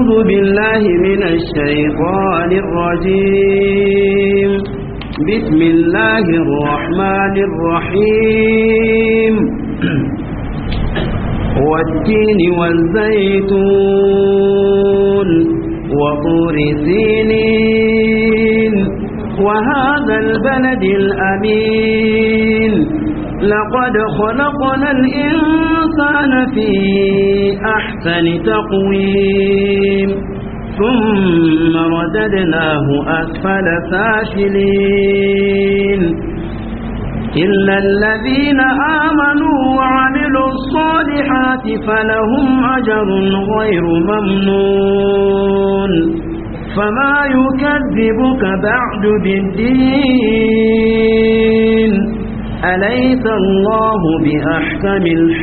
أعوذ بالله من الشيطان الرجيم بسم الله الرحمن الرحيم والتين والزيتون وطور سينين وهذا البلد الأمين لقد خلقنا الإنسان في أحسن تقويم ثم رددناه أسفل سافلين إلا الذين آمنوا وعملوا الصالحات فلهم أجر غير ممنون فما يكذبك بعد بالدين أليس الله بأحكم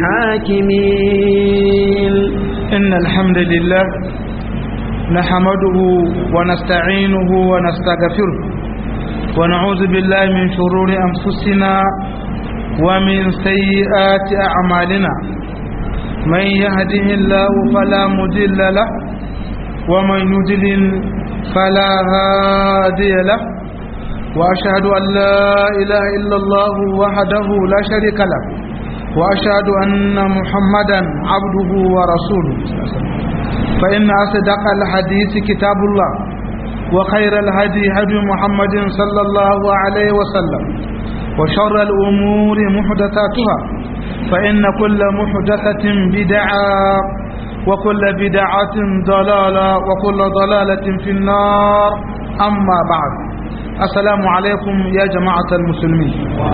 الحاكمين إن الحمد لله نحمده ونستعينه ونستغفره ونعوذ بالله من شرور أنفسنا ومن سيئات أعمالنا من يهده الله فلا مضل له ومن يضلل فلا هادي له وأشهد أن لا إله إلا الله وحده لا شريك له وأشهد أن محمدا عبده ورسوله فإن أصدق الحديث كتاب الله وخير الهدي هدي محمد صلى الله عليه وسلم وشر الأمور محدثاتها فإن كل محدثة بدعة وكل بدعة ضلالة وكل ضلالة في النار أما بعد assalamu alaikum ya jama'atar musulmi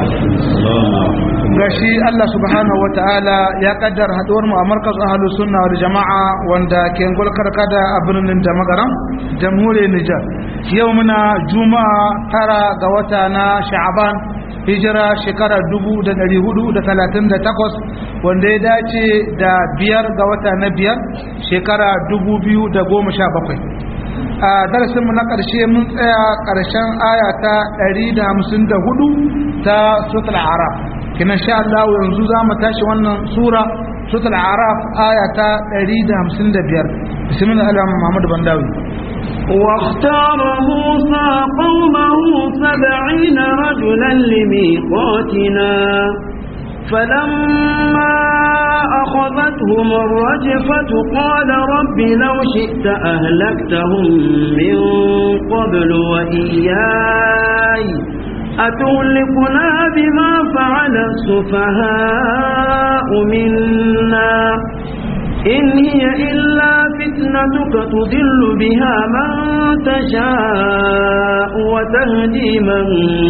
gashi Allah subhanahu wataala ya kaddara haduwar mu a markaz ahlus sunna wal jama'a wanda ke gulkar kada a birnin da magaran jamhuriyar Nijar yau muna juma'a tara ga wata na sha'aban hijira shekara 1438 wanda ya dace da biyar ga wata na biyar shekara 2017 a darasinmu na ƙarshe mun tsaya ƙarshen aya ta 154 ta sutul araf kina sha Allah yanzu za mu tashi wannan sura sutul araf aya ta 155 bismillah Allah Muhammad Bandawi واختار موسى قومه سبعين رجلا لميقاتنا فلما أخذتهم الرجفة قال رب لو شئت أهلكتهم من قبل وإياي أتهلكنا بما فعل السفهاء منا إن هي إلا فتنتك تضل بها من تشاء وتهدي من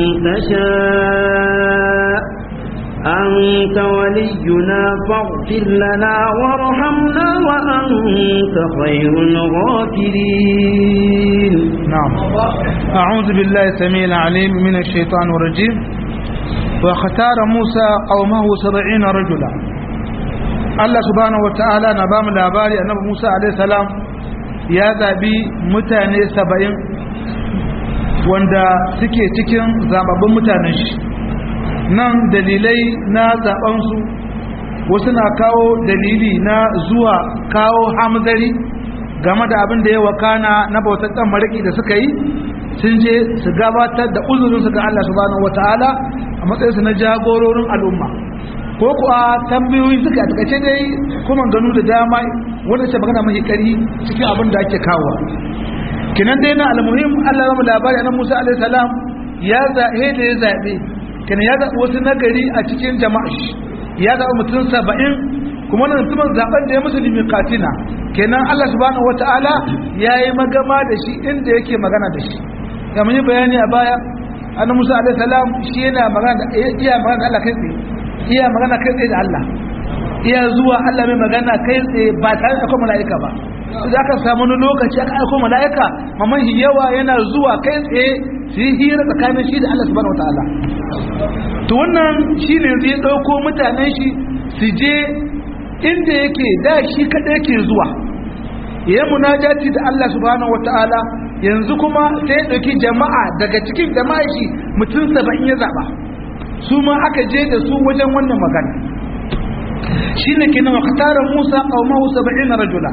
تشاء أنت ولينا فاغفر لنا وارحمنا وأنت خير الغافرين نعم أعوذ بالله السميع العليم من الشيطان الرجيم واختار موسى قومه سبعين رجلا الله سبحانه وتعالى نبام الأباري النبي موسى عليه السلام يا ذابي متاني سبعين wanda suke cikin zababbin mutanen shi nan dalilai na zaɓensu wasu na kawo dalili na zuwa kawo hamzari game da abin da ya wakana na bautar ɗan mariki da suka yi sun je su gabatar da uzurinsu ga Allah subhanahu wata'ala a matsayinsu na jagororin al'umma ko kuwa tambayoyi suka takace dai kuma ganu da dama wanda ce magana mai kari cikin abin da ake kawo kinan dai na almuhim Allah ya mu labari annabi Musa alaihi salam ya zaɓe da ya zaɓe kenan ya zaɓi wasu nagari a cikin jama'a shi ya zaɓi mutum saba'in kuma wannan mutumin zaɓen da ya musulmi katina kenan Allah subhanahu wata'ala ya yi magama da shi inda yake magana da shi ya mun yi bayani a baya annabi Musa alaihi salam shi yana magana da iya magana da Allah kai tsaye iya magana kai tsaye da Allah iya zuwa Allah mai magana kai tsaye ba tare da kuma mala'ika ba za ka samu wani lokaci aka aiko mala'ika mamman yawa yana zuwa kai tsaye su yi hira tsakanin shi da Allah subhanahu wataala to wannan shi ne zai ɗauko mutanen shi su je inda yake da shi kaɗai yake zuwa ya munajati da Allah subhanahu wataala yanzu kuma sai ya ɗauki jama'a daga cikin jama'a shi mutum saba'in ya zaɓa su ma aka je da su wajen wannan magana shi ne kenan wa katarar musa ƙaumahu saba'in rajula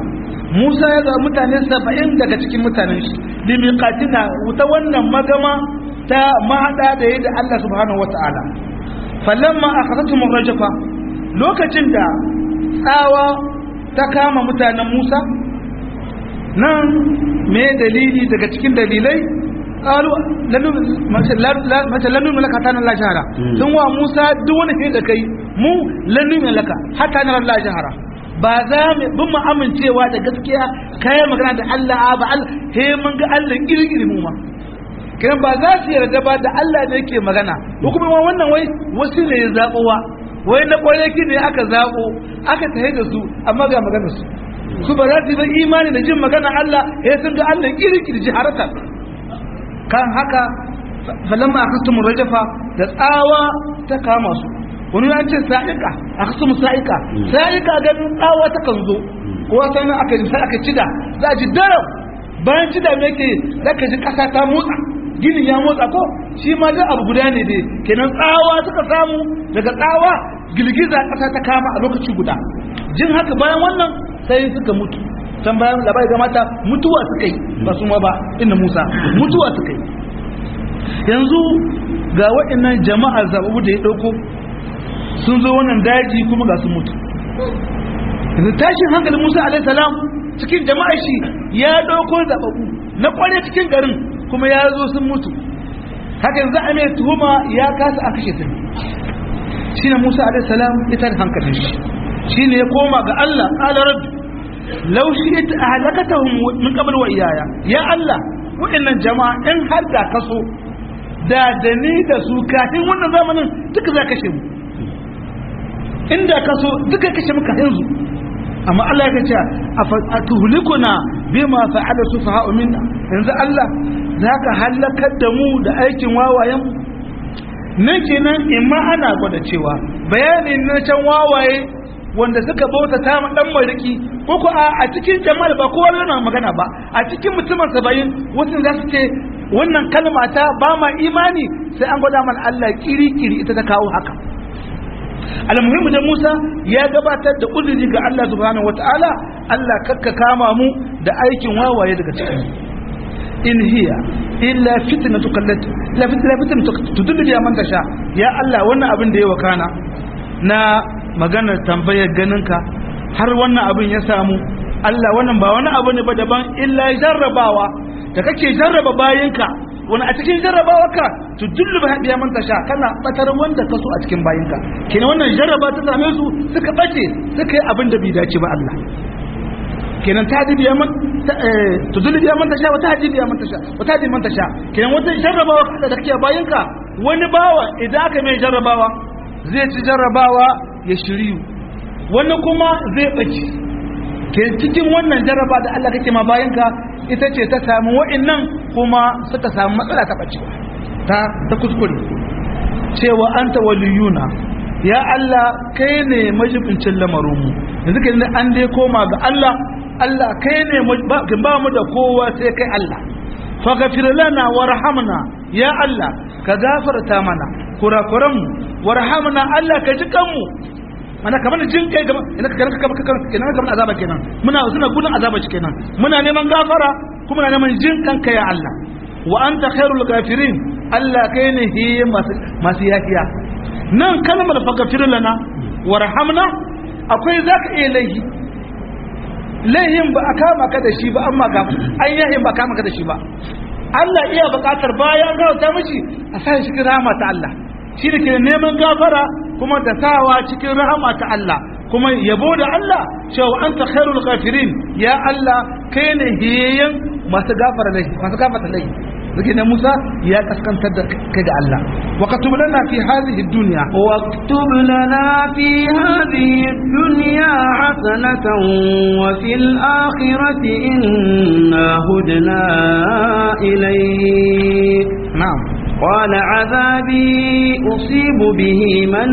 Musa ya zaɓi mutane saba'in daga cikin mutanen shi limiqatina wuta wannan magama ta mahada da yi da Allah subhanahu wata'ala falamma akhadatum rajafa lokacin da tsawa ta kama mutanen Musa nan me dalili daga cikin dalilai qalu lanu mace lanu malaka ta nan la shahara sun wa Musa duk wani fi da kai mu lanu malaka hatta nan la shahara ba za mu bin mu amincewa da gaskiya kai magana da Allah ba Allah he mun ga Allah kirkiri mu ma kiran ba za su yarda ba da Allah ne yake magana ko kuma ma wannan wai wasu ne ya zabowa wai na kwanaki ne aka zabo aka tahe da su amma ga maganar su su ba za su yi imani da jin magana Allah ya sun ga Allah kirkiri jiharata kan haka falamma akastumu rajafa da tsawa ta kama su wani ya ce sa'ika akastumu sa'ika sa'ika ganin tsawa ta kan zo ko sai aka sai aka cida za ji daram bayan cida me ke zaka ji kasa ta motsa ginin ya motsa ko shi ma da abu guda ne dai kenan tsawa suka samu daga tsawa girgiza kasa ta kama a lokaci guda jin haka bayan wannan sai suka mutu can bayan labari ga mata mutuwa suka yi ba su ma ba inda musa mutuwa suka yi yanzu ga waɗannan jama'a zaɓaɓɓu da ya ɗauko sun zo wannan daji kuma ga su mutu yanzu tashin hankalin musa alaihi salam cikin jama'a shi ya ɗauko zaɓaɓɓu na ƙware cikin garin kuma ya zo sun mutu haka yanzu a mai tuhuma ya kasa a kashe sun shi ne musa alaihi salam ya tada hankalin shi shi ne ya koma ga allah ƙala rabbi lau shi ita a halakatahun min kamar wa iyaya ya allah waɗannan jama'a in har da kaso da da ni da su kafin wannan zamanin duka za kashe mu inda kaso duka kashe muka yanzu amma Allah ya ce a tuhlikuna bima fa'ala sufaha'u minna yanzu Allah zaka halakar da mu da aikin wawayen mu nan kenan imma ana gwada cewa bayanin na can wawaye wanda suka bauta ta ma dan mariki ko ko a cikin jama'a ba kowa yana magana ba a cikin mutumin saba'in wasu za su ce wannan kalma ta ba ma imani sai an gwada mana Allah kiri-kiri ita ta kawo haka almuhimmu da Musa ya gabatar da uzuri ga Allah subhanahu wataala Allah kakka kama mu da aikin wawaye daga cikin in hiya illa fitnatu kallat la fitna fitnatu tudullu ya man tasha ya Allah wannan abin da ya wakana na maganar tambayar ganinka har wannan abin ya samu Allah wannan ba wani abu ne ba daban illa jarrabawa da kake jarraba bayinka wani a cikin jarrabawarka to dullu ba biya man tasha kana batar wanda ka so a cikin bayinka kenan wannan jarraba ta same su suka bace suka yi abin da bai dace ba Allah kenan ta hadi biya man to dullu biya man tasha wata hadi biya man tasha wata hadi man tasha kenan wata jarrabawa da kake bayinka wani bawa idan aka mai jarrabawa zai ci jarrabawa ya shiryu wani kuma zai bace ke cikin wannan jarraba da Allah kake ma bayanka ita ce ta samu wa'annan kuma suka samu matsala ta bacewa ta ta kuskure cewa anta waliyuna ya Allah kai ne majibincin lamarinmu yanzu kai ne an dai koma ga Allah Allah kai ne ba mu da kowa sai kai Allah faghfir lana warhamna ya Allah ka gafarta mana kurakuranmu warhamna Allah ka ji kanmu mana kamar jin kai gaba ina ka ka ka ina kamar azaba kenan muna suna gudun azaba kenan muna neman gafara kuma muna neman jin kanka ya Allah wa anta khairul ghafirin Allah kai ne hi masu yafiya nan kalmar faghfir lana warhamna akwai zaka iya laihi laihin ba a kama ka da shi ba amma ga an yahin ba kama ka da shi ba Allah iya buƙatar bayan gauta miji a sa shi rahama ta Allah shi da ke neman gafara kuma da sawa cikin rahama ta Allah kuma yabo da Allah cewa anta khairul ghafirin ya Allah kai ne hiyayyen masu gafara laifi masu gafara laifi zake ne Musa ya kaskantar da kai ga Allah wa katub lana fi hadhihi dunya واكتب لنا في هذه الدنيا حسنة وفي الآخرة إنا هدنا إليك na'am قال عذابي أصيب به من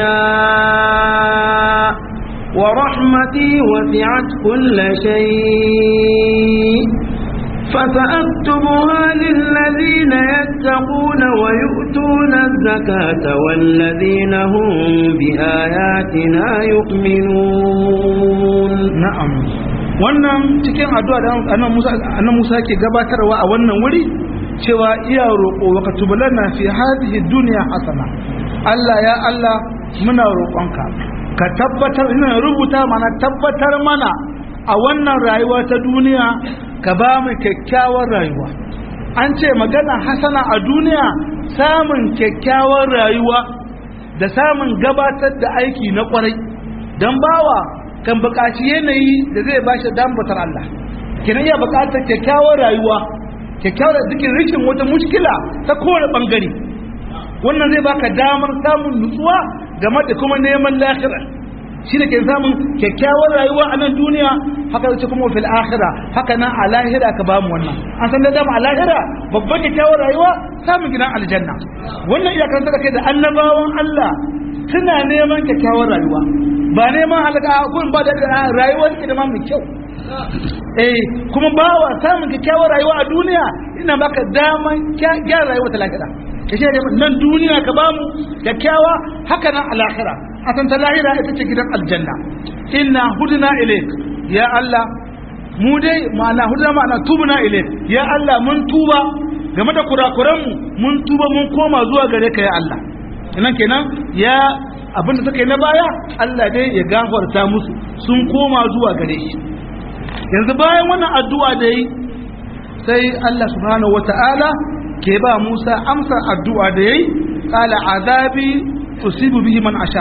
أشاء ورحمتي وسعت كل شيء فسأكتبها للذين يتقون ويؤتون الزكاة والذين هم بآياتنا يؤمنون na'am wannan cikin addu'a da annabi Musa annabi Musa ke gabatarwa a wannan wuri cewa iya roƙo wa katubulana fi hadhihi dunya hasana Allah ya Allah muna roƙonka ka tabbatar ina rubuta mana tabbatar mana a wannan rayuwa ta duniya ka ba mu kyakkyawar rayuwa an ce magana hasana a duniya samun kyakkyawar rayuwa da samun gabatar da aiki na kwarai don bawa kan buƙaci yanayi da zai ba shi dambatar Allah kina iya buƙatar kyakkyawar rayuwa kyakkyawar da dukkan rikin wata mushkila ta kowane ɓangare wannan zai baka damar samun nutsuwa game da kuma neman lahira shi ne ke samun kyakkyawar rayuwa a nan duniya haka zai kuma fil akhira haka nan a lahira ka bamu wannan an san da dama a lahira babban kyakkyawar rayuwa samun gidan aljanna wannan iyakar da kai da annabawan Allah suna neman kyakkyawar rayuwa ba neman halaka kun ba da rayuwar ki da ma mai kyau eh kuma bawa samun kyakkyawar rayuwa a duniya ina baka daman gyara rayuwa ta lahira kashe da nan duniya ka bamu kyakkyawa haka nan alakhira a san ta lahira ita ce gidan aljanna inna hudna ilayk ya Allah mu dai ma'ana hudna ma'ana tubna ilayk ya Allah mun tuba game da kurakuran mu mun tuba mun koma zuwa gare ka ya Allah kenan kenan ya abinda suka yi na baya Allah dai ya gafarta musu sun koma zuwa gare shi yanzu bayan wannan addu'a da yi sai Allah subhanahu wata'ala ke ba Musa amsar addu'a da yayi qala azabi usibu bihi man asha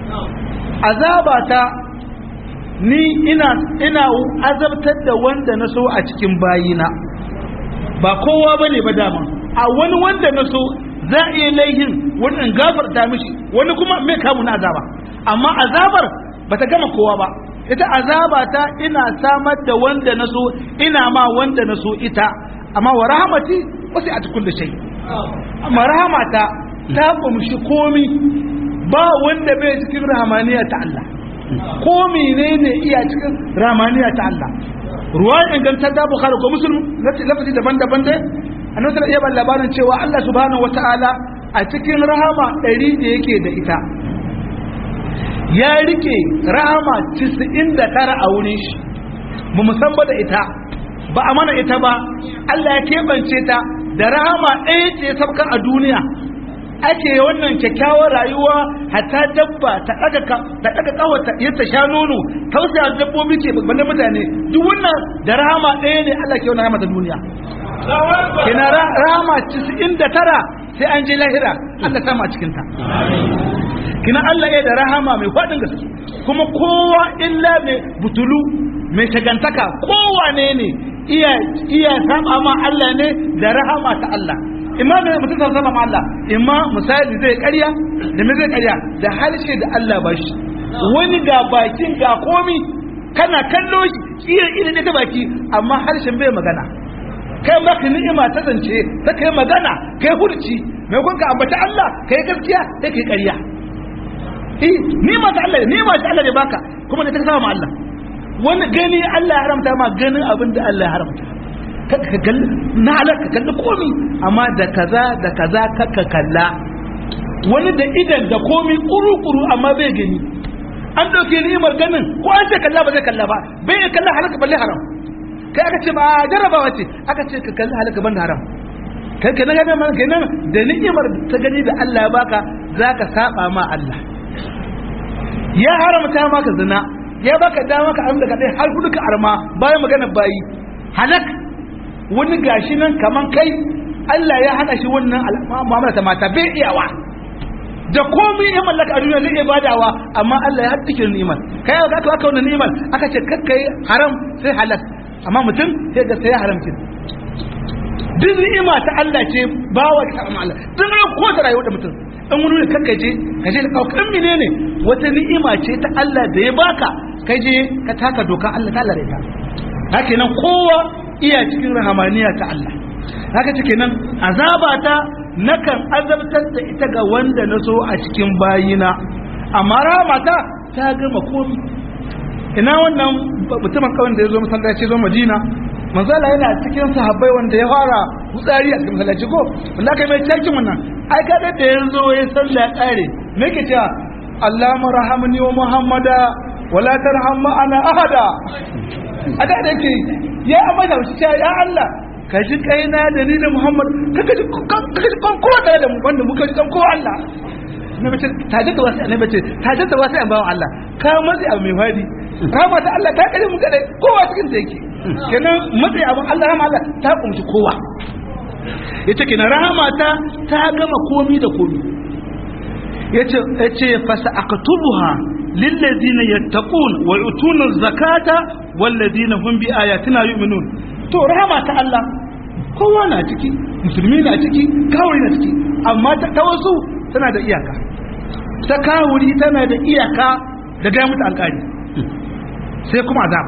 azabata ni ina ina azabtar da wanda na so a cikin bayina ba kowa bane ba dama a wani wanda na so za a iya laihin wani in gafarta mishi wani kuma mai kamu na azaba amma azabar bata gama kowa ba ita azabata ina samar da wanda na so ina ma wanda na so ita amma wa rahmati wasu a cikin da shai amma rahamata ta kumshi komi ba wanda bai cikin rahamaniya ta Allah ko menene iya cikin rahamaniya ta Allah ruwa ingantar da bukhari ko muslim lafazi daban-daban dai annabi sallallahu alaihi wasallam labarin cewa Allah subhanahu wataala a cikin rahama ɗari da yake da ita ya rike rahama 99 a wurin shi ba mu san ba da ita ba a mana ita ba Allah ya keɓance ta da rahama ɗaya ce sabka a duniya ake wannan kyakkyawar rayuwa hatta dabba ta ɗaga ta ɗaga ƙawata yadda sha nono tausaya dabbobi ce banda mutane duk wannan da rahama ɗaya ne Allah ke wannan rahama ta duniya kina rahama 99 sai an je lahira Allah sama a cikin ta kina Allah ya da rahama mai faɗin gaske kuma kowa illa mai butulu mai shagantaka kowane ne iya iya saba ma Allah ne da rahama ta Allah imma ne mutum zai saba ma Allah imma misali zai ƙarya da me zai ƙarya da harshe da Allah ba shi wani ga bakin ga komi kana kallo shi iya ina ta baki amma harshen bai magana kai maka ni'ima ta zance ta kai magana kai hurci mai kun ka ambata Allah kai gaskiya sai kai ƙarya eh ni'ima ta Allah ni'ima ta Allah ne baka kuma ne ta saba ma Allah wani gani Allah ya haramta ma ganin abin da Allah ya haramta ka kalli na halaka kalli komi amma da kaza da kaza kaka kalla wani da idan da komi kuru-kuru amma bai gani an ɗauke ni'imar ganin ko an ce kalla ba zai kalla ba bai ya kalla halaka balle haram kai aka ce ba jarabawa ce aka ce ka kalli halaka ban haram kai ka na gane man kenan da ni'imar ta gani da Allah ya baka zaka saba ma Allah ya haramta maka zina ya baka dama ka amsa ka dai har hudu ka arma bayan magana bayi halak wani gashi nan kaman kai Allah ya hana shi wannan mu'amala ta mata bai iyawa da komai ya mallaka a duniya zai iya badawa amma Allah ya haddike ni'imar kai ga aka aka wannan ni'imar aka ce kakkai haram sai halak amma mutum sai ga sai haram kin duk ni'ima ta Allah ce bawa ta Allah duk ran ko da rayuwar da mutum in wani ne kakka je ka je ka kan menene wata ni'ima ce ta Allah da ya baka kai je ka taka doka Allah ta Allah da ita haka nan kowa iya cikin rahamaniya ta Allah haka cike nan azaba ta nakan azabtar da ita ga wanda na so a cikin bayina amma ramata ta gama komi ina wannan mutumin kawai da ya zo masallaci zo madina manzala yana cikin sahabbai wanda ya fara hutsari a cikin masallaci ko wanda aka mai cakin wannan ai kada da ya zo ya salla ya kare me ke cewa Allahumma rahamni wa Muhammada wala tarham ma'ana ahada a da da yake ya amma da shi ya Allah ka ji kaina da ni da Muhammad ka ji ka ji kan kowa da mu wanda muka ji kan kowa Allah na bace taje da wasu na bace taje da wasu an bawan Allah ka matsi abu mai fadi rahama ta Allah ta kare mu kadai kowa cikin ta yake kenan matsi abu Allah rahama Allah ta kumshi kowa yace kenan rahama ta ta gama komi da komi yace yace fasa aqtubuha lillazina yattaqun wa yutuna zakata wallazina hum bi ayatina yu'minun to rahama ta Allah kowa na ciki musulmi na ciki kawai na ciki amma ta ta wasu tana da iyaka ta kawuri tana da iyaka da ga mutu alƙari sai kuma azaba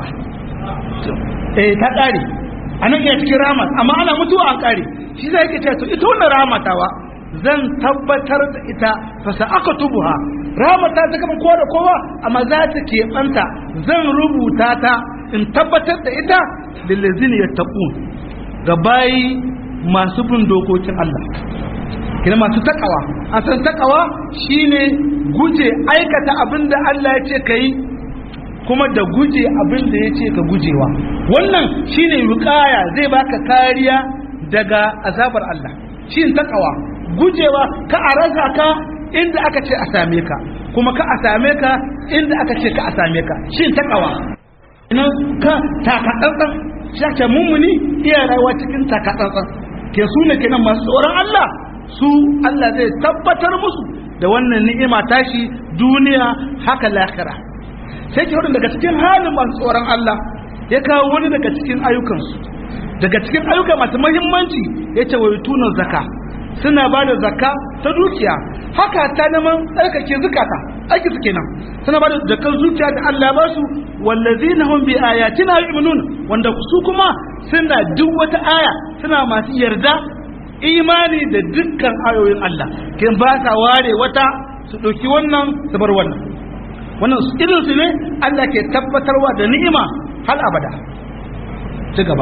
eh ta ƙare anan iya cikin rahama amma ana mutuwa an ƙare shi zai yake cewa to ita wannan rahama tawa zan tabbatar da ita fasa aka tubuha ramata ta gaba kowa da kowa amma za ta keɓanta zan rubuta ta in tabbatar da ita lillazin ya taɓu ga bayi masu bin dokokin Allah kina masu takawa a san takawa shine guje aikata abin da Allah ya ce ka yi kuma da guje abin da ya ce ka gujewa wannan shine wukaya zai baka kariya daga azabar Allah shi takawa gujewa ka a rasa ka inda aka ce a same ka kuma ka a same ka inda aka ce ka a same ka shi takawa ina ka takatsantsan shi ake mummuni iya rayuwa cikin takatsantsan ke su ne kenan masu tsoron Allah su Allah zai tabbatar musu da wannan ni'ima tashi duniya haka lahira sai ke daga cikin halin masu tsoron Allah ya kawo wani daga cikin ayyukansu daga cikin ayyuka masu mahimmanci ya ce wa tunan zaka suna ba da zaka ta dukiya haka ta neman tsarkake zukata aiki su kenan suna ba da zakar zuciya da Allah ba su wallazina hum bi ayatina yu'minun wanda su kuma suna duk wata aya suna masu yarda imani da dukkan ayoyin Allah kin ba sa ware wata su ɗauki wannan su bar wannan wannan irin su ne Allah ke tabbatarwa da ni'ima har abada ci gaba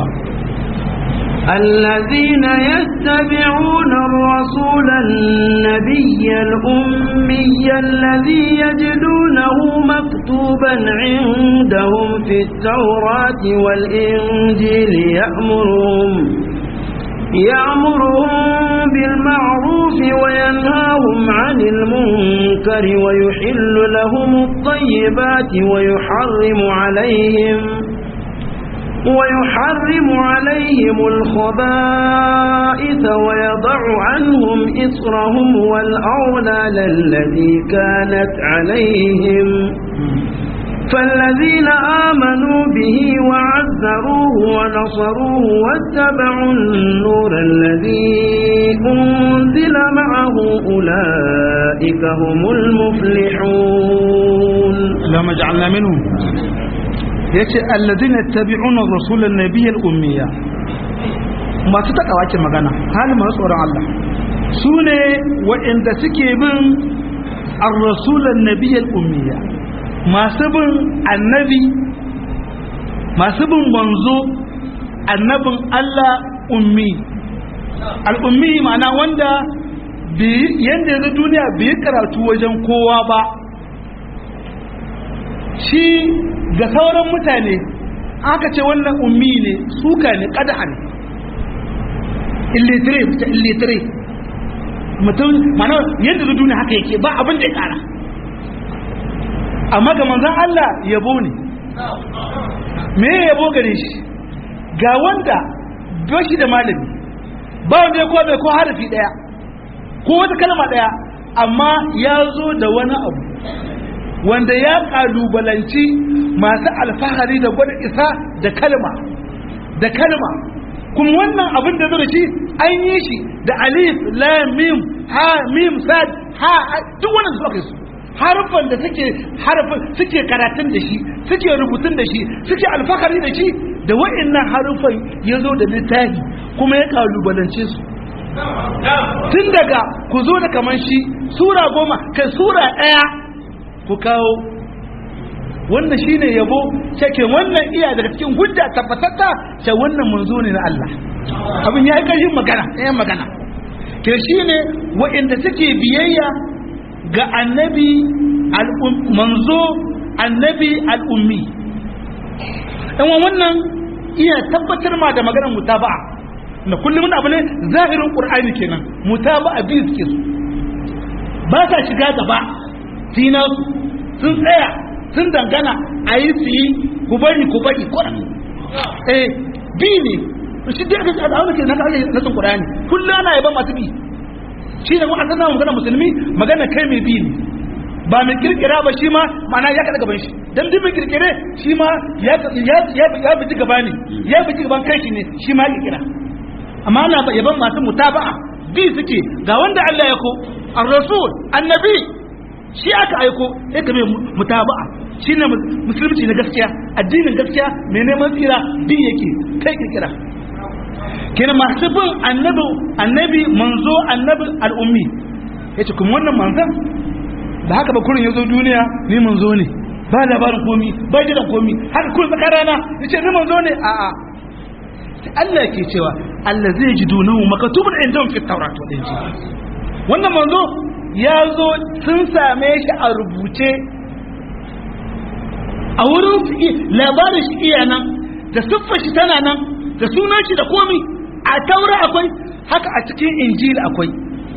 الذين يتبعون الرسول النبي الأمي الذي يجدونه مكتوبا عندهم في التوراة والإنجيل يأمرهم يأمرهم بالمعروف وينهاهم عن المنكر ويحل لهم الطيبات ويحرم عليهم ويحرم عليهم الخبائث ويضع عنهم إصرهم والأغلال التي كانت عليهم فالذين آمنوا به وعذروه ونصروه واتبعوا النور الذي أنزل معه أولئك هم المفلحون لما جعلنا منهم yace alladhina yattabi'una ar-rasul an-nabiy al-ummiya masu takawa ke magana halin masu tsoron Allah su ne waɗanda suke bin ar-rasul an-nabiy al-ummiya masu bin annabi masu bin manzo annabin Allah ummi al-ummi ma'ana wanda yanda yanzu duniya bai karatu wajen kowa ba shi ga sauran mutane aka ce wannan ummi ne suka ne ƙada'a ne illitire ta illitire mutum mana yadda duniya haka yake ba abin da ya ƙara amma ga manzan Allah yabo ne me ya yabo gare shi ga wanda bashi da malami ba wanda ya kowa ko harafi ɗaya ko wata kalma ɗaya amma ya zo da wani abu wanda ya kalubalanci masu alfahari da gwada isa da kalma da kalma kuma wannan abin da zai shi an yi shi da alif lam mim ha mim sad ha duk wannan su aka su harfan da suke harfan suke karatun da shi suke rubutun da shi suke alfahari da shi da wa'annan harufan ya zo da littafi kuma ya kalubalance su tun daga ku zo da kaman shi sura goma kai sura ɗaya ku kawo wannan shine yabo cike wannan iya daga cikin hujja tabbatatta ce wannan manzo ne na Allah abin ya yi ƙarfin magana ɗaya magana ke shine waɗanda suke biyayya ga annabi manzo annabi al'ummi dan wannan iya tabbatar ma da maganar mutaba'a na kullum abu ne zahirin qur'ani kenan mutaba'a bi suke su ba sa shiga gaba sina sun tsaya sun dangana a yi su yi ku bari ku bari kuran eh bi ne shi da aka tsada wani ke na kage na sun qur'ani kullum ana yaban masu bi shi ne wa'an zama magana musulmi magana kai mai bi ne ba mai kirkira ba shi ma ma'ana ya kada gaban shi dan duk mai kirkire shi ma ya ya ya bi gaba ne ya bi gaban kai shi ne shi ma kirkira amma ana yaban masu mutaba'a bi suke ga wanda Allah ya ko ar-rasul annabi shi aka aiko sai ka mai mutaba'a shi ne musulunci na gaskiya addinin gaskiya mai neman tsira bi yake kai kirkira kenan masu bin annabi annabi manzo annabi al'ummi yace kuma wannan manzon da haka ba kurin yazo duniya ni manzo ne ba labarin komi ba jiran komi haka kurin tsakar rana yace ni manzo ne a a Allah ke cewa Allah zai ji dunahu makatubun indahum fi tawrat wal injil wannan manzo ya zo sun same shi a rubuce a wurin labarin shi iya nan da siffar shi tana nan da sunan shi da komi a taura akwai haka a cikin injil akwai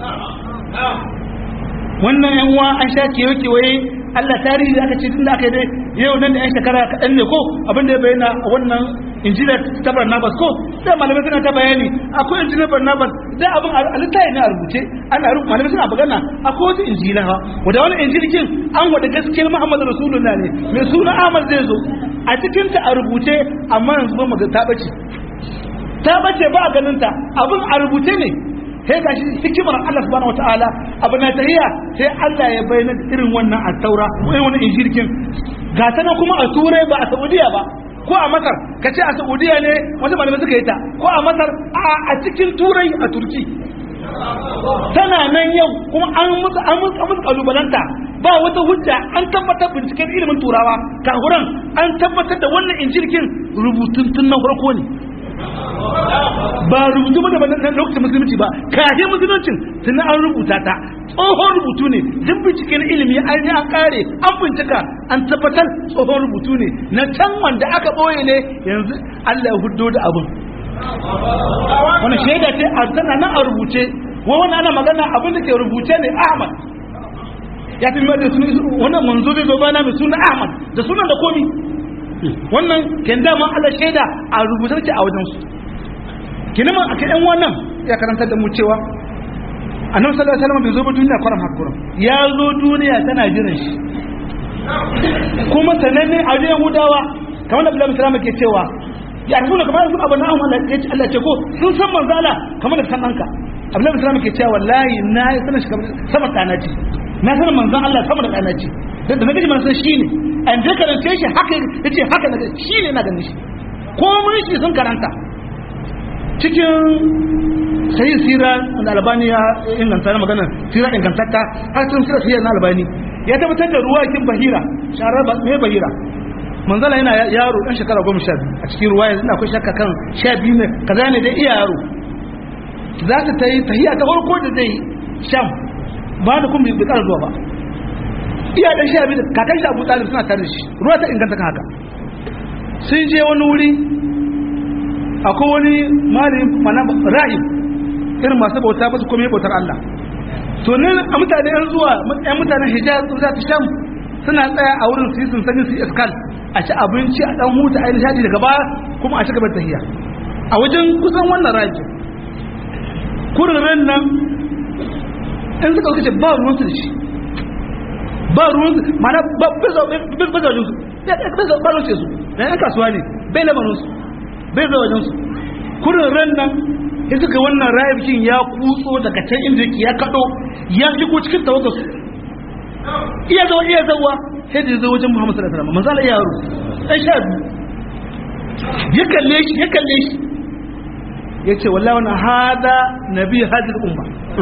wannan yan uwa an sha kewa kewaye Allah tarihi da aka ce tun da aka yi dai yau nan da yan shekara kaɗan ne ko abin da ya bayyana a wannan injila ta Barnabas ko da malamai suna ta bayani akwai injila Barnabas da abin a littafi ne a rubuce ana rubuce malamai suna magana akwai wata injila ha wanda wani injilkin an wada gaskiyar Muhammadu Rasulullah ne mai suna Ahmad zai zo a cikin ta a rubuce amma yanzu ba mu ta bace ta bace ba a ganin ta abin a rubuce ne sai gashi hikimar Allah subhanahu wataala abu na tahiya sai Allah ya bayyana irin wannan at-taura ko irin wannan injilkin ga ta nan kuma a turai ba a Saudiya ba ko a Masar ka ce a Saudiya ne wasu malamai suka yi ta ko a Masar a cikin turai a Turki tana nan yau kuma an musu an musu an musu kalubalanta ba wata hujja an tabbatar binciken ilimin turawa kahuran an tabbatar da wannan injilkin rubutun tun na farko ne ba rubutu ba da na lokacin musulunci ba kashe musuluncin tun an rubuta ta tsohon rubutu ne duk binciken ilimi an yi an kare an bincika an tabbatar tsohon rubutu ne na can wanda aka ɓoye ne yanzu Allah ya huddo da abin wani shaida ce a tana nan a rubuce wa wani ana magana abin da ke rubuce ne Ahmad ya fi mai da sunan wannan manzo zai zo bana mai suna Ahmad da sunan da komi wannan ken dama Allah shaida a rubutar ce a wajen su kinima a kan wannan ya karanta da mu cewa annabi sallallahu alaihi wasallam bai zo ba duniya kwaram hakurin ya zo duniya tana jiran shi kuma sananne a wajen Yahudawa kamar da Abdullahi sallallahu ke cewa ya rubuta kamar su abana an Allah ya ce Allah ce ko sun san manzo Allah kamar da san danka Abdullahi sallallahu ke cewa wallahi na yi sanin shi sama kana ce na sanin manzon Allah sama da kana ce da na gaji mana san shi ne an je karance shi haka ya ce haka na shi ne na ganin shi komai shi sun karanta cikin sai sira da albani ya inganta na magana sira ingantatta har sun sira sira na albani ya tabbatar da ruwa kin bahira sharar mai bahira manzala yana yaro dan shekara goma sha biyu a cikin ruwa yanzu akwai shakka kan sha biyu ne kaza ne dai iya yaro za ta ta yi tahiya ta farko da zai sham ba da kuma bai ƙara zuwa ba iya dan sha biyu kakan shi abu talib suna tare da shi ruwa ta inganta kan haka sun je wani wuri akwai wani malami mana ra'ib irin masu bauta ba su kome bautar Allah to ne a mutane yan zuwa yan mutanen hijaz za ta sham suna tsaya a wurin su yi sun sani su yi iskal a ci abinci a dan huta a yi nishadi daga baya kuma a ci gaba tahiya a wajen kusan wannan ra'ib kurin ran nan in suka kace ba ruwan su da shi ba ruwan su mana ba bisa bisa wajen su bisa ba ruwan su na yan kasuwa ne bai lamarin su bai zai wajen su kurin ran nan ya suka wannan rayukin ya kutso daga can inda yake ya kado ya shigo cikin tawagar su iya zawa iya zawa sai da zai wajen muhammadu sallallahu alaihi wasallam manzo Allah ya yaro dan sha biyu ya kalle shi ya kalle shi ya ce wallahi wannan hada nabi hadil umma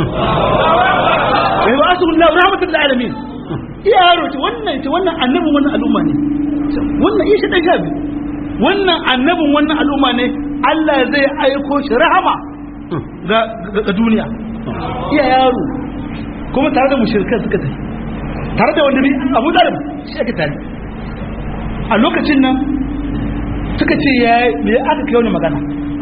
ya ba su Allah rahmatul alamin iya yaro ce wannan ce wannan annabin wannan al'umma ne wannan iya shi dan sha biyu wannan annabin wannan al'umma ne Allah zai aiko shi rahama ga duniya iya yaro kuma tare da mushrikan suka tafi tare da wanda Abu Talib shi ake tare a lokacin nan suka ce ya me aka kai wani magana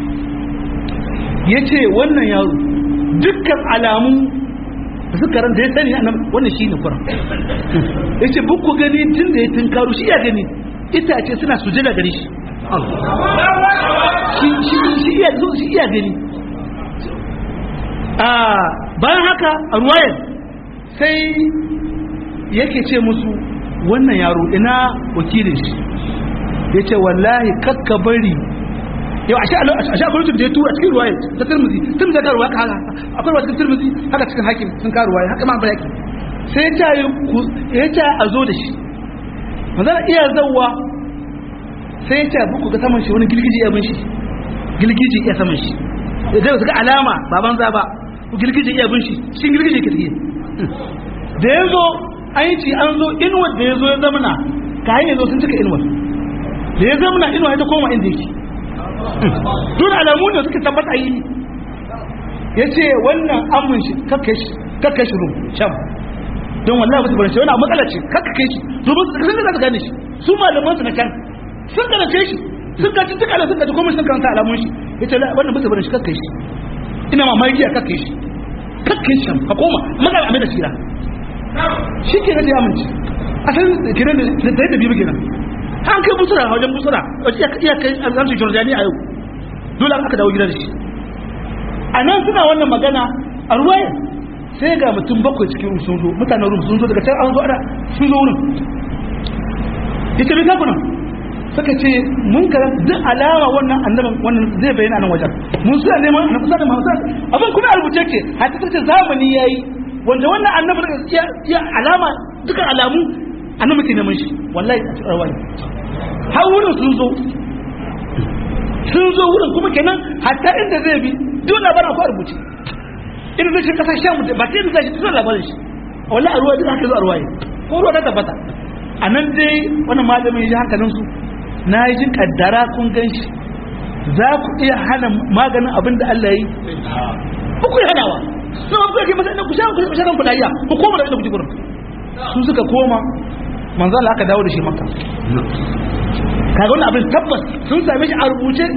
ya ce wannan yaro dukkan alamu da suka ran da ya sani nan wannan shi ne kuran ya ce bukku gani tun da ya tunkaru shi ya gani itace suna sujada gare shi shi iya gani a bayan haka a ruwayar sai yake ce musu wannan yaro ina wakilin shi ya ce wallahi kakka bari yau a sha kwamitin da ya tura cikin ruwaya ta turmuzi tun da karuwa haka haka akwai wasu turmuzi haka cikin hakim sun karuwa haka ma ba yaki sai ya ce a zo da shi manzana iya zauwa sai ya ce buku ga saman shi wani girgiji ya bin shi girgiji ya saman shi da zai ga alama baban za ba girgiji ya bin shi shi girgiji ke tafiye da ya zo an yi ci an zo inuwar da ya zo ya zamana kayan ya zo sun cika inuwar da ya zamana inuwa ya ta koma inda yake duk alamu ne suka tabbata yi ya ce wannan amin shi kakka shi rum sham don wallahi ba su bari shi wani matsala ce kakka kai shi domin su sun da gane shi su malaman su na can sun gane shi sun gaci duk ala sun gaci komai sun karanta alamun shi ya ce wannan ba su bari shi kakka shi ina mamaki a kakka shi kakka shi sham ka koma magana a mai da shira shi ke na da amince asalin kiran da da da biyu kenan an kai busura a wajen busura wace iya kai alhamsu jordani a yau dole aka dawo gidan shi a nan suna wannan magana a ruwaya sai ga mutum bakwai cikin sun zo mutanen rum sun zo daga can an zo ana sun zo wurin ita bai kakuna suka ce mun karan duk alama wannan annaban wannan zai bayyana nan wajen mun suna neman annabi sallallahu alaihi wasallam abin kuma a rubuce ke hatta tace zamani yayi wanda wannan annabi da ya alama duka alamu annabi ke neman shi wallahi a cikin rawani har wurin sun zo sun zo wurin kuma kenan hatta inda zai bi duk labarin akwai rubuce irin zai shi kasar shan mutum ba ta yi zai shi labarin shi wallahi a ruwa duk haka zo a ruwa ko ruwa ta tabbata a nan dai wani malamin ya ji hankalinsu na yi jin kaddara kun gan shi za ku iya hana maganin abin da Allah yi ku ku yi hanawa sun ba ku yake masa ku sha ku sha kan kudayya ku koma da inda kuke gurin su suka koma manzo Allah aka dawo da shi makka kaga wannan abin tabbas sun same shi a rubuce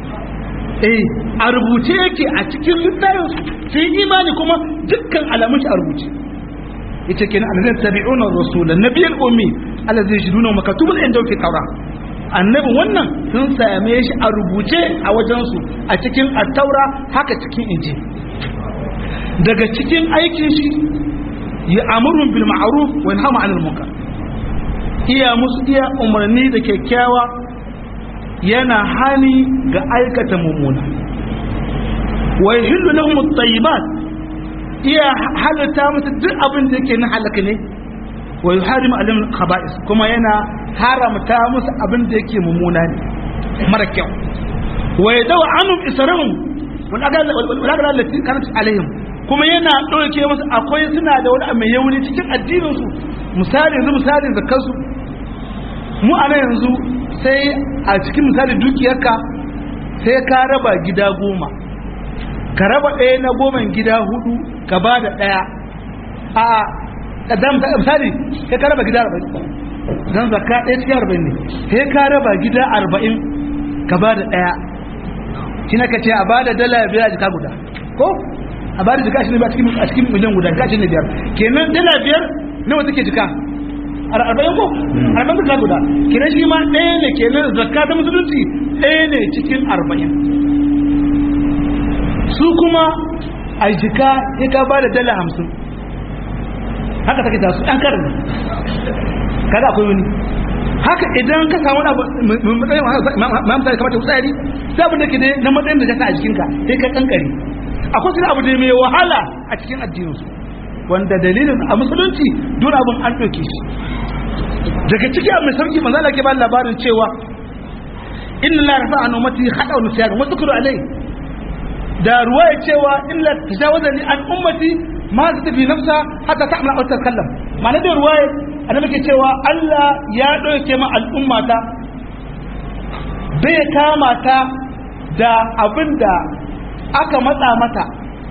eh a rubuce yake a cikin littafin sai imani kuma dukkan alamun shi a rubuce yace kenan alladhi tabi'una rasula nabiyul ummi alladhi yajiduna makatubul inda fi tawrat annabin wannan sun same shi a rubuce a wajensu a cikin attaura haka cikin inji daga cikin aikin shi ya amurun bil ma'ruf wa yanhamu 'anil munkar iya musu iya umarni da kyakkyawa yana hani ga aikata mummuna wa yahillu lahum at-tayyibat iya halatta musu duk abin da yake na halaka ne wa yuharimu alim khaba'is kuma yana haramta musu abin da yake mummuna ne mara kyau wa yadaw anum israhum wal agala allati kanat alaihim kuma yana dauke musu akwai suna da wani mai yauni cikin addinin su misali yanzu misalin zakar su mu a yanzu sai a cikin misali dukiyarka sai ka raba gida goma ka raba ɗaya na goma gida hudu ka ba da ɗaya a kaddam ta misali sai ka raba gida 40 dan zakka ɗaya cikin 40 ne sai ka raba gida 40 ka ba da ɗaya kina ka ce a ba da dala biyar a jika guda ko a ba da jika shi ne a cikin a cikin miliyan guda jika shi ne biyar kenan dala biyar nawa take jika arba'in ko arba'in jika guda kenan shi ma ɗaya ne kenan zakka ta musulunci ɗaya ne cikin arba'in su kuma a jika ya ka ba da dala hamsin haka take tasu ɗan karin kada akwai wani haka idan ka samu abu matsayin mamta da kamata tsari sai abin da ke ne na matsayin da jaka a jikinka sai ka kankari akwai suna abu da mai wahala a cikin addininsu wanda dalilin a musulunci don abin an ɗauke shi daga ciki abu mai sauki manzo Allah ke ba labarin cewa inna la rafa an ummati hada wa nusyan wa zikru alai da ruwaya cewa illa tajawaza li an ummati ma ta tafi nafsa hatta ta'mal aw takallam ma'ana da ruwaya annabi ke cewa Allah ya dauke ma al'ummata bai kama ta da abinda aka matsa mata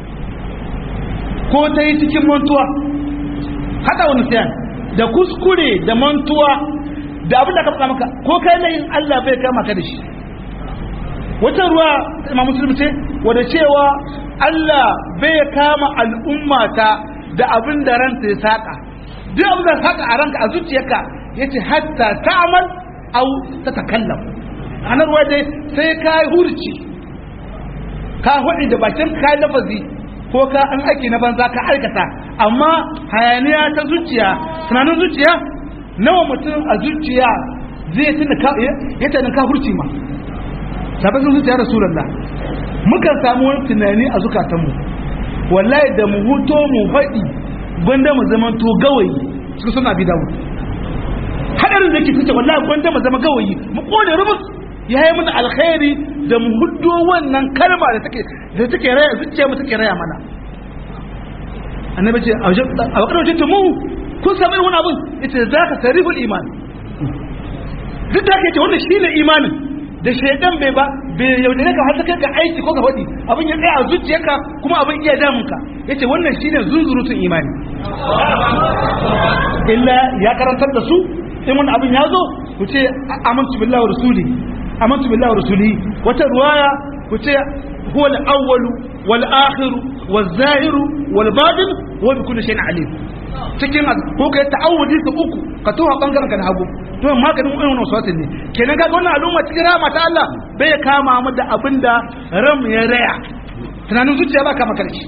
ko ta yi cikin mantuwa hada wani siyan da kuskure da mantuwa da abin da aka faɗa maka ko kai layin Allah bai kama ka da shi wata ruwa imam muslim ce wadda cewa Allah bai kama al'ummata da abin da ranta ya saka duk abin da saka a ranka a zuciyarka yace hatta ta'mal aw tatakallam anar ruwa dai sai ka hurci ka hudi da bakin ka lafazi ko ka an aiki na banza ka aikata amma hayaniya ta zuciya tunanin zuciya nawa mutum a zuciya zai tuna ka ya tana ka hurci ma sabbin zuciya rasulullah mukan samu wani tunani a zukatanmu wallahi da mu huto mu faɗi gwanda mu zama to gawayi su suna bi dawo hadarin da ke fice wallahi gwanda mu zama gawayi mu kone rubus ya yi mana alkhairi da mu huddo wannan kalma da take da take raya zuciya mu take raya mana annabi ce a wakar wajen mu kun samu wani abin ita za ka sarifin iman duk da ake ce wannan shine imanin da shaidan bai ba bai yaudare ka har ta kai ga aiki ko ka faɗi abin ya tsaya a zuciyarka kuma abin iya damun ka yace wannan shine zunzurutun imani illa ya karantar da su in wani abin ya zo ku ce amantu billahi wa rasuli amantu billahi wa rasuli wata ruwaya ku ce huwa al-awwalu wal akhiru wal zahiru wal batin wa bi kulli shay'in alim cikin ko kai ta'awudi su uku ka tuha bangaren ka na hagu to maganin irin wannan wasu ne kenan ga wannan al'umma cikin rahama ta Allah bai kama mu da abinda ram ya raya tunanin zuciya ba kama karshe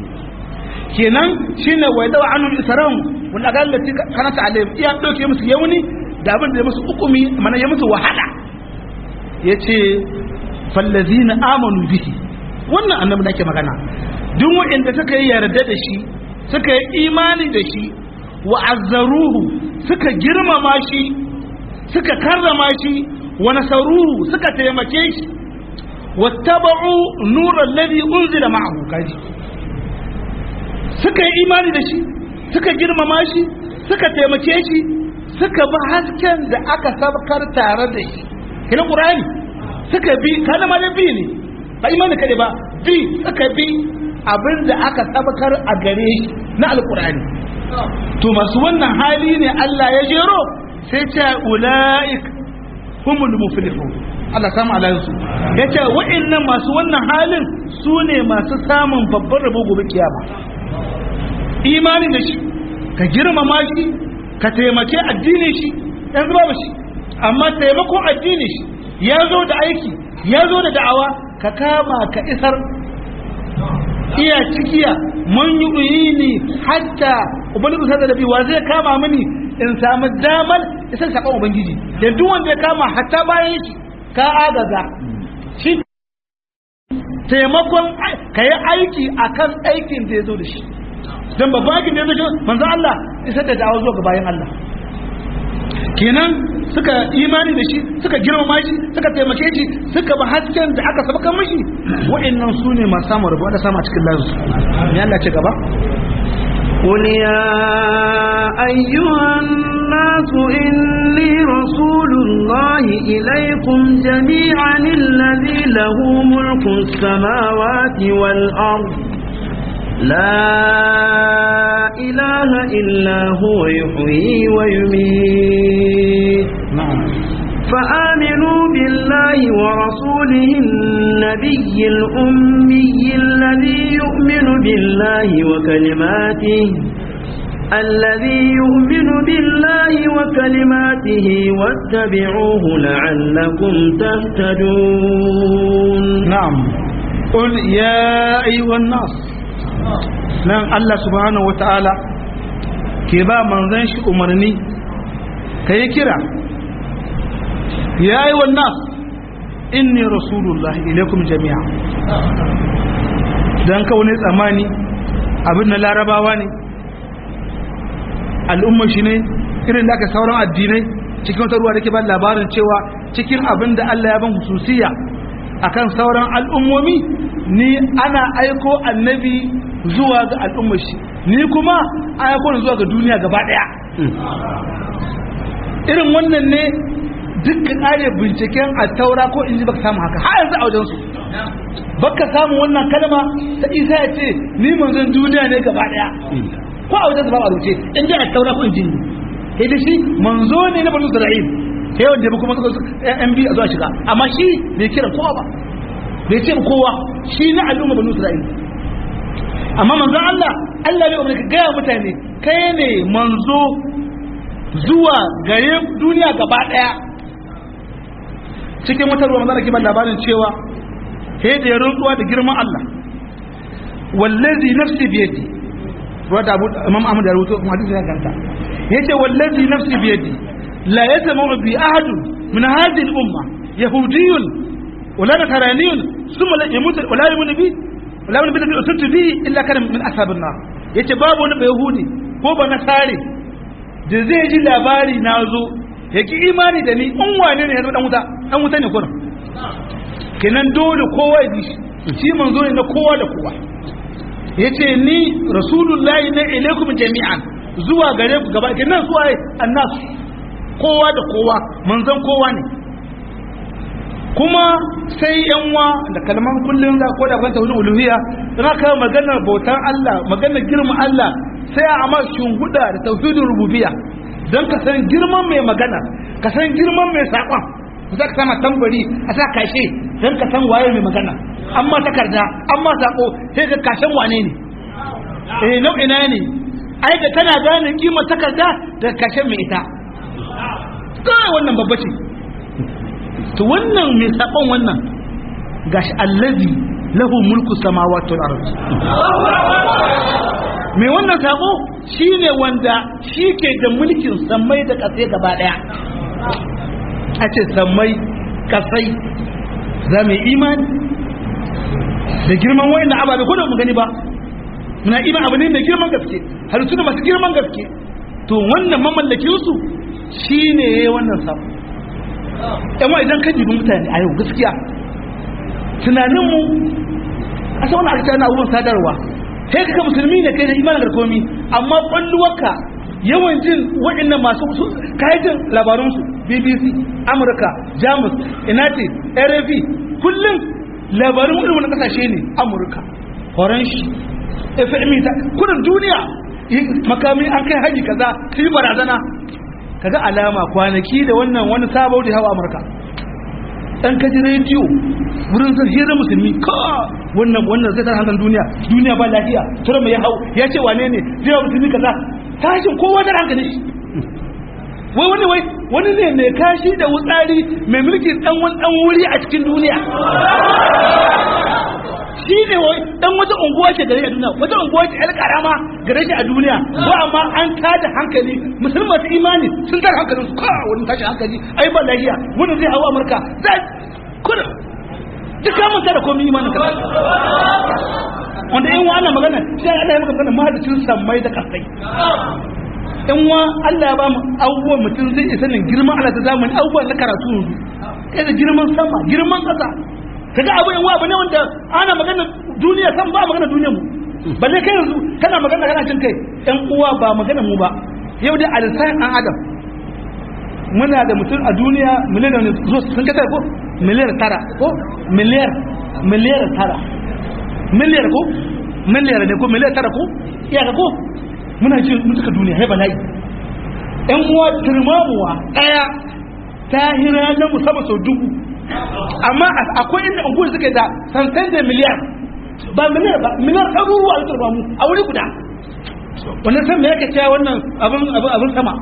kenan shine wai dawa anum isra'um wanda ga Allah kana ta alayhim iya dauke musu yauni da abin da ya musu hukumi mana ya musu wahala yace fallazina amanu bihi wannan annabi nake magana duk wanda suka yi yarda da shi suka yi imani da shi wa azzaruhu suka girmama shi suka karrama shi wa nasaruhu suka taimake shi wattaba'u nuran ladhi unzila ma'ahu kaji suka yi imani da shi suka girmama shi suka taimake shi suka bi hasken da aka sabkar tare da shi kina qur'ani suka bi kana ma bi ne ba imani kade ba bi suka bi abin da aka sabkar a gare shi na alqur'ani to masu wannan hali ne Allah ya jero sai ce ula'ik humul muflihun Allah samu alayinsu ya ce wa'annan masu wannan halin su ne masu samun babban rabo gobe kiyama imani da shi ka girmama shi ka taimake addinin shi yan zuba ba shi amma taimakon addinin shi ya zo da aiki ya zo da da'awa ka kama ka isar iya cikiya mun yi ni hatta ubangiji sa da wa zai kama mini in samu damar isar sakon ubangiji da duk wanda ya kama hatta bayan shi ka agaza shi taimakon ka yi aiki akan aikin da ya zo da shi don babban aikin da ya zo da manzo Allah isar da dawo zuwa ga bayan Allah kenan suka imani da shi suka girmama shi suka taimake shi suka ba hasken da aka sabaka mashi wa'annan su ne masu samun rabu da sama cikin lansu ya Allah ce gaba قل يا أيها الناس إني رسول الله إليكم جميعا الذي له ملك السماوات والأرض لا إله إلا هو يحيي ويميت فآمنوا بالله ورسوله النبي الأمي الذي يؤمن بالله وكلماته الذي يؤمن بالله وكلماته واتبعوه لعلكم تهتدون نعم قل يا أيها الناس nan Allah subhanahu wa ta'ala ke ba manzan shi umarni ka yi kira ya yi wannan inni rasulullah ilaikum jami'a don kawo ne tsammani abin na larabawa ne al'ummar shi ne irin da aka sauran addinai cikin wata ruwa da ke ba labarin cewa cikin abin da Allah ya ban hususiya akan sauran al'ummomi ni ana aiko annabi zuwa ga al'ummar shi ni kuma aiko zuwa ga duniya gaba daya irin wannan ne dukkan are binciken a taura ko inji baka samu haka har yanzu a wajen su baka samu wannan kalma ta isa ya ce ni manzon duniya ne gaba daya ko a wajen su ba a rubuce in ji a taura ko inji sai da shi manzo ne na bani isra'il sai wanda ya bi kuma yan biyu a zuwa shiga amma shi bai kira kowa ba bai ce kowa shi na al'umma banu isra'ila amma manzon Allah Allah bai umarni ka gaya mutane kai ne manzo zuwa gare duniya gaba daya cikin wata ruwa manzon ke ban labarin cewa sai da ya rantsuwa da girman Allah wallazi nafsi biyadi ruwa da Imam Ahmad da rubuto kuma hadisi ya ganta yace wallazi nafsi biyadi la yasma'u bi ahadun min hadhihi al-umma yahudiyyun wala nasraniyyun thumma la yamut wala yamut bi wala yamut bi usultu bi illa kana min ashabin nar yace babu wani yahudi ko ba nasare da zai ji labari na zo ya ki imani da ni in wane ne ya dan wuta dan wuta ne kurin kenan dole kowa ya bi shi shi manzo ne na kowa da kowa yace ni rasulullahi na ilaikum jami'an zuwa gare ku gaba kenan zuwa annas kowa da kowa manzon kowa ne kuma sai yanwa da kalman kullum za ko da kan tauhidul uluhiyya dan aka maganar bautan Allah maganar girman Allah sai a amma shunguda da tauhidul rububiyya dan ka san girman mai magana ka san girman mai sakon za ka sama tambari a sa kashe dan ka san waye mai magana amma takarda amma sako sai ka kashen wane ne eh nau'ina ne ai da kana gane kimar takarda da kashen mai ita kai wannan babba ce to wannan mai sakon wannan gashi allazi lahu mulku samawati wal ard mai wannan sako shine wanda shi ke da mulkin samai da kasai gaba daya a ce samai kasai za mu imani da girman wayannan ababe ko da mu gani ba muna iman abu ne mai girman gaske halittu da masu girman gaske to wannan mamallakin su shine yayi wannan sako yan idan kan jibin mutane a yau gaskiya tunaninmu a sa wani alƙa na abubuwan sadarwa sai ka musulmi ne kai da imanin garkomi amma ƙwalluwarka yawan jin waɗannan masu kayan labarunsu bbc amurka jamus inati rfi kullum labarin irin wani ƙasashe ne amurka faranshi fmi ta kudin duniya makami an kai haji kaza su yi barazana kaga alama kwanaki da wannan wani sabo da hawa amurka dan kaji rediyo wurin zan hira musulmi ka wannan wannan zai hankali duniya duniya ba lafiya tura mai hau ya ce wane ne zai wa musulmi kaza tashin kowa da hankali shi wai wani wai wani ne mai kashi da wutsari mai mulkin dan wani dan wuri a cikin duniya shi ne wai dan wata unguwa ce gare a duniya wata unguwa ce yar karama gare shi a duniya ko amma an tada hankali musulman su imani sun tada hankalin su kawo wani tashi hankali ai ba lafiya wani zai hawa amurka za kuna duk ka manta da komai imanin ka wanda in wa ana magana sai Allah ya maka magana mahadacin sammai da kasai in wa Allah ya ba mu abubuwan mutum zai isa nan girman Allah ta zamani abubuwan na karatu yanzu kai da girman sama girman kasa kaga abu yan abu ne wanda ana magana duniya san ba magana duniyar mu balle kai yanzu kana magana kana cin kai yan uwa ba magana mu ba yau dai alisan an adam muna da mutum a duniya miliyan ne zo sun kata ko miliyar tara ko miliyar miliyar tara miliyar ko miliyar ne ko miliyar tara ko iyaka ko muna ji mutuka duniya hai bala'i yan uwa turmamuwa daya ta hira na musamman sau dubu amma akwai inda unguwar suke da santan da miliyar ba miliyar ba miliyar ɗaruruwa a turba mu a wuri guda wannan san me yake cewa wannan abin abin abin sama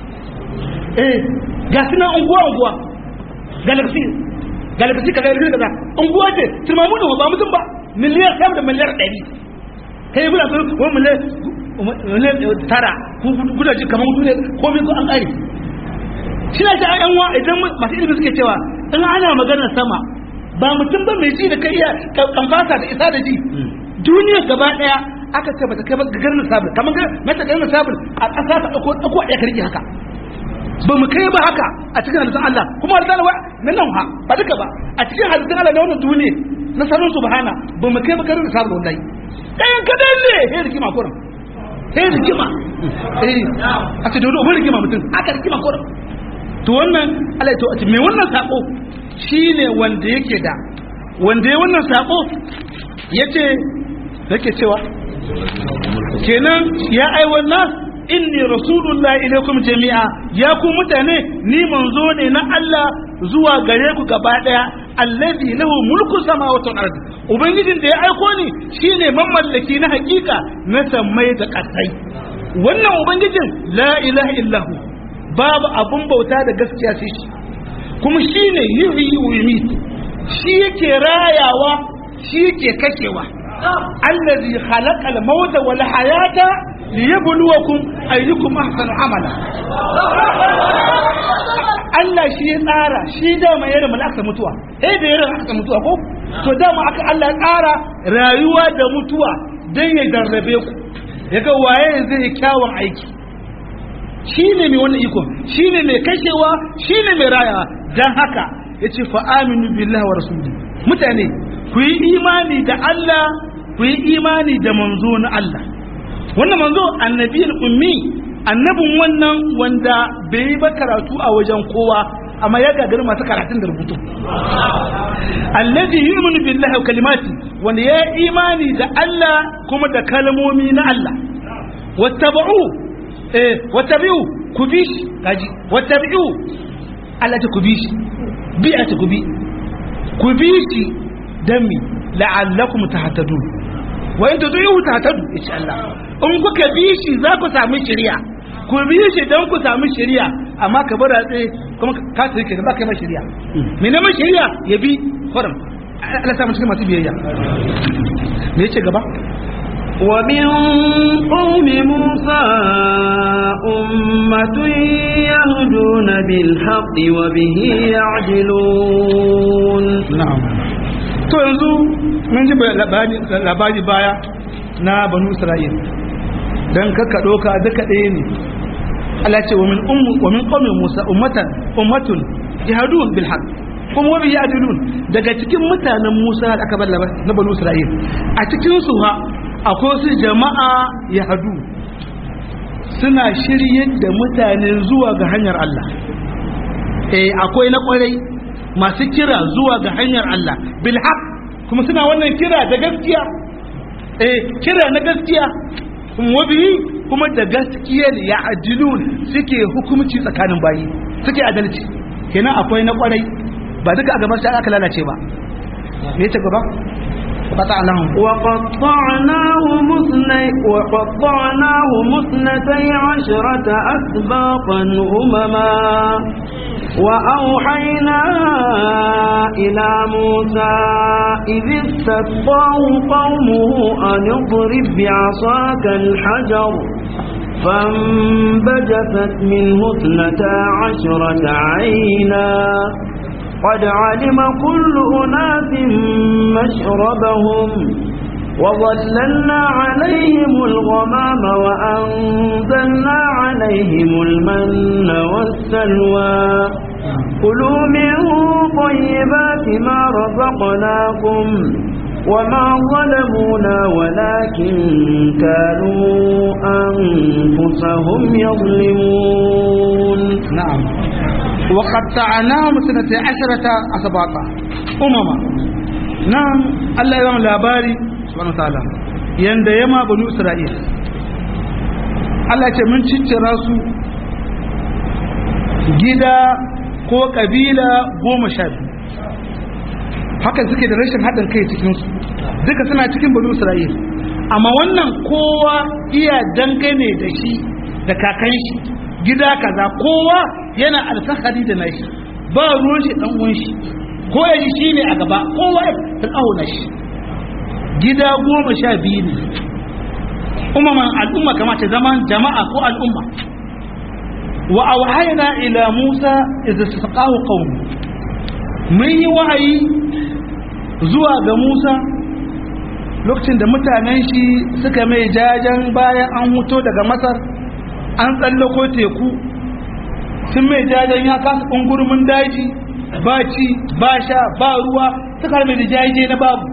eh ga suna unguwa unguwa galaxy galaxy kaza irin kaza unguwa ce turma mu da ba mutum ba miliyar sama da miliyar ɗari kai muna so wani miliyar miliyar tara kuna ji kamar mutum ne komai ko an ƙare shi na ta ayan wa idan masu ilimi suke cewa in ana maganar sama ba mutum ba mai ji da kai iya kamfasa da isa da ji duniya gaba daya aka ce bata kai ba ga garin sabul kamar ga mata garin sabul a ƙasa ta dauko dauko a karki haka ba mu kai ba haka a cikin halittun Allah kuma halittun Allah na nan ha ba duka ba a cikin halittun Allah na wannan duniya na sanin subhana ba mu kai ba garin sabul wallahi ɗayan kadan ne he rigima kurin he rigima eh a ce dodo wani rigima mutum aka rigima kurin to wannan Allah ya to a ce me wannan sako shine wanda yake da wanda ya wannan sako yace yake cewa kenan ya aiwanna inni rasulullahi ilaikum jami'a ya ku mutane ni manzo ne na Allah zuwa gare ku gaba daya allazi lahu mulku samawati wal ardi ubangijin da ya aiko ni shine mamallaki na hakika na sammai da kasai wannan ubangijin la ilaha illahu babu abun bauta da gaskiya sai shi kuma shine yuhyi wa yumit shi yake rayawa shi yake kashewa allazi khalaqa al-mauta wal hayata liyabluwakum ayyukum ahsanu amala Allah shi ya tsara shi dama ya rama aka mutuwa eh da ya rama aka mutuwa ko to dama aka Allah ya tsara rayuwa da mutuwa dan ya darrabe ku yaga waye zai yi kyawun aiki shi ne mai wannan iko shi ne mai kashewa shi ne mai rayawa dan haka yace fa aminu billahi wa rasuli mutane ku yi imani da Allah ku yi imani da manzo na Allah wannan manzo annabiyul ummi annabin wannan wanda bai yi ba karatu a wajen kowa amma ya gagari masu karatun da rubutu allazi yu'minu billahi wa kalimati wanda ya imani da Allah kuma da kalmomi na Allah wattaba'u eh wattabi'u ku bi shi kaji wattabi'u Allah ta ku bi shi bi a ta ku bi ku bi shi dan mi la'allakum tahtadun wa in tudiyu tahtadu insha Allah in kuka bi shi za ku samu shari'a ku bi shi dan ku samu shari'a amma ka bar tsaye kuma ka tsare ke ba kai ma shari'a me ne ma shari'a ya bi kurum Allah samu cikin masu biyayya me yace gaba ومن قوم موسى أمة يهدون بالحق وبه يعدلون na'am to yanzu mun ji labari baya na banu isra'il dan kakka doka duka ɗaya ne Allah ce wa min ummu wa min qawmi musa ummatan ummatun yahdun bil haqq kuma wa yadulun daga cikin mutanen musa da aka ballaba na banu isra'il a cikin su ha akwai su jama'a yahdu suna shiryar da mutane zuwa ga hanyar Allah eh akwai na kwarai masu kira zuwa ga hanyar Allah bil haq kuma suna wannan kira da gaskiya eh kira na gaskiya kuma bihi kuma da gaskiya ne ya ajilun suke hukumci tsakanin bayi suke adalci kenan akwai na kwarai ba duka a gaban sai aka lalace ba me ta gaba qata lahum وقطعناه مثني وقطعناه مثنتي عشرة أسباطا أمما وأوحينا إلى موسى إذ استسقاه قومه أن اضرب بعصاك الحجر فانبجست منه اثنتا عشرة عينا قد علم كل أناس مشربهم وظللنا عليهم الغمام وأنزلنا عليهم المن والسلوى كلوا من طيبات ما رزقناكم وما ظلمونا ولكن كانوا أنفسهم يظلمون نعم وقطعناهم سنة عشرة أسباطا أمما نعم الله يرحم labari subhanahu wa ta'ala yanda yama banu isra'il Allah ce mun ciccira su gida ko kabila goma sha biyu haka suke da rashin haɗin kai cikinsu duka suna cikin banu isra'il amma wannan kowa iya dangane da shi da kakan shi gida kaza kowa yana alfahari da nashi ba ruwan shi dan uwan shi ko ya ji shi ne a gaba kowa ya auna shi gida goma sha biyu ne umaman al'umma kamata zama jama'a ko al'umma wa awhayna ila musa idza saqahu qaum mun yi wahayi zuwa ga musa lokacin da mutanen shi suka mai jajen bayan an huto daga masar an tsallako teku sun mai jajen ya kasa ƙungurmin daji ba ci ba sha ba ruwa suka mai da jaje na babu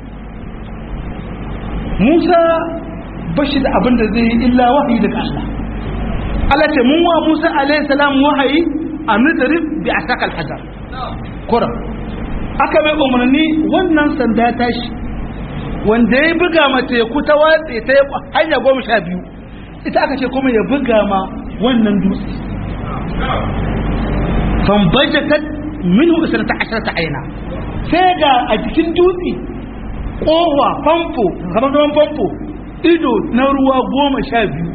musa ba shi da abin da zai yi illa wahayi daga Allah Allah ce mun wa musa alaihi salam wahayi a nutarin bi a sakal hajar kuram aka mai umarni wannan sanda tashi wanda ya buga mace ku ta watse ta hanya goma sha biyu ita aka ce kuma ya buga ma wannan dutse fambajatat minhu isnata asharata aina sai ga a jikin dutse kowa famfo kamar gaban famfo ido na ruwa goma sha biyu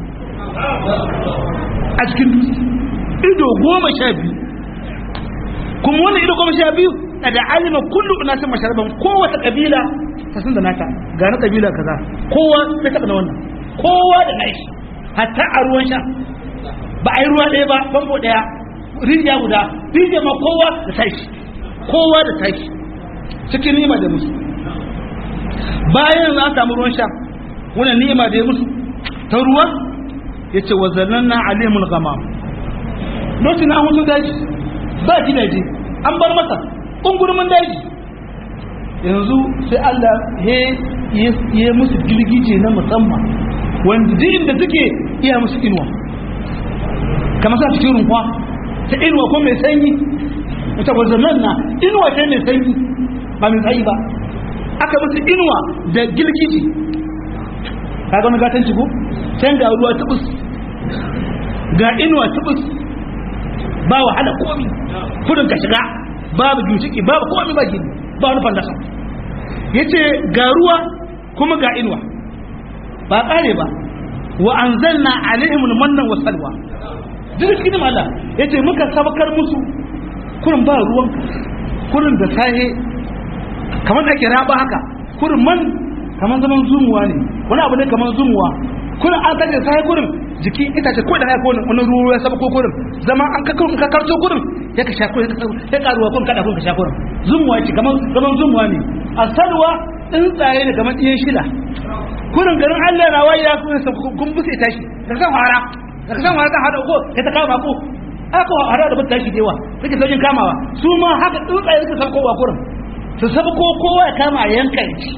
a cikin dutse ido goma sha biyu kuma wannan ido goma sha biyu da alima kullu unasin masharaban kowace kabila ta san da nata ga na kabila kaza kowa sai taɓa na wannan kowa da nashi hatta a ruwan sha ba a yi ruwa ɗaya ba famfo ɗaya rijiya guda rijiya ma kowa da tashi kowa da tashi cikin nima da musu bayan za a samu ruwan sha wannan ni'ima da ya musu ta ruwa ya ce wazannan na alimul gama lokacin na hutu daji ba gidaje an bar masa ƙungurmin daji yanzu sai Allah ya musu girgije na musamman wanda duk inda suke iya musu inuwa kamar sa cikin rumfa ta inuwa ko mai sanyi wata wazannan na inuwa ce mai sanyi ba mai tsayi ba aka musu inuwa da girgije ka ga gatan ciko can ga ruwa tubus ga inuwa tubus ba wahala komi kudin ka shiga babu ginshiki babu komi ba gini ba wani fandasa ya ce ga ruwa kuma ga inuwa ba kare ba wa an zanna alaihimul mannan wa salwa duk cikin Allah ya ce muka sabakar musu kurin ba ruwan kurin da sahe kamar da ake raba haka kurin man kamar zaman zumuwa ne wani abu ne kamar zumuwa kurin an sake sai kurin jiki itace ko da haka kurin wani ruwa ya saba ko kurin zama an ka kurin ka karto kurin ya ka sha kurin ya karuwa kun kada kun ka sha kurin zumuwa ce kamar zaman zumuwa ne asalwa tsuntsaye ne kamar ɗiyan shida kurin garin Allah na waye ya kurin kun busa tashi da san fara da san fara ta hada ko ya ta kama ko aka hada da bata tashi dewa take sojin kamawa su ma haka tsuntsaye suka san kowa kurin su saba ko kowa ya kama yanka ci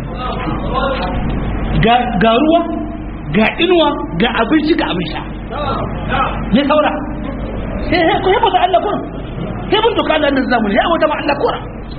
ga ruwa ga inuwa ga abinci ga abin sha ne saura sai ko yabo da Allah kun sai mun doka Allah nan zamu ya wata ma Allah kora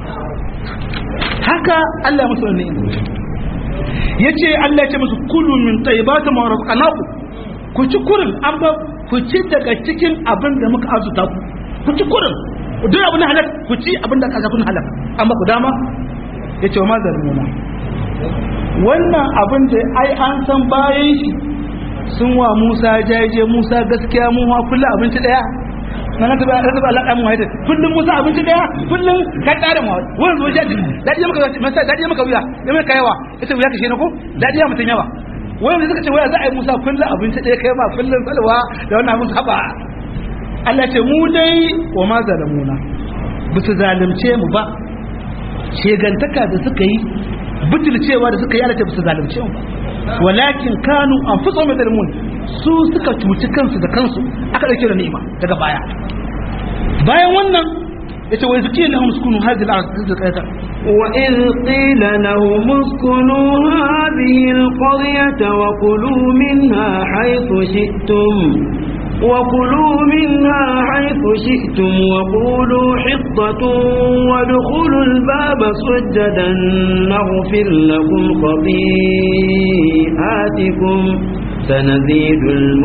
haka Allah musu ne yace Allah ya ce musu kulu min tayyibati ma razaqnakum ku ci kurin an ba ku ci daga cikin abin da muka azuta ku ku ci kurin duk abin da halal ku ci abin da kaza kun halal amma ku dama yace wa ma zalmuna wannan abin da ai an san bayan shi sun wa Musa jaje Musa gaskiya mu ma kullu abinci daya na na taba taba Allah mu haida kullum Musa abinci daya kullum ka tsara mu wannan zo jaji dadi maka masa dadi maka wuya ya mai kayawa ita wuya kashe ne ko dadi ya mutun yawa wannan suka ce waya za a yi Musa kullum abinci daya kai ma kullum salwa da wannan abin haba Allah ce mu dai wa ma zalamuna ba su zalunce mu ba shegantaka da suka yi butulcewa da suka yi alata su zalunce mu walakin kanu an fi tsohon zalimun su suka cuci kansu da kansu aka ɗauke da ni'ima daga baya bayan wannan ya ce wai su kiyar lahun sukunu hajji da arziki ƙaita وإذ قيل لهم اسكنوا هذه القرية وكلوا منها حيث شئتم وكلوا منها حيث شئتم وقولوا حطة وادخلوا الباب سجدا نغفر لكم خطيئاتكم سنزيد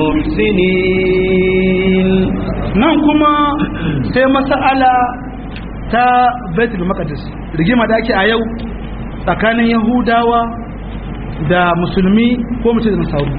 المحسنين nan kuma sai mas'ala ta baitul maqdis rigima da ake a yau tsakanin yahudawa da musulmi ko mutum da nasaru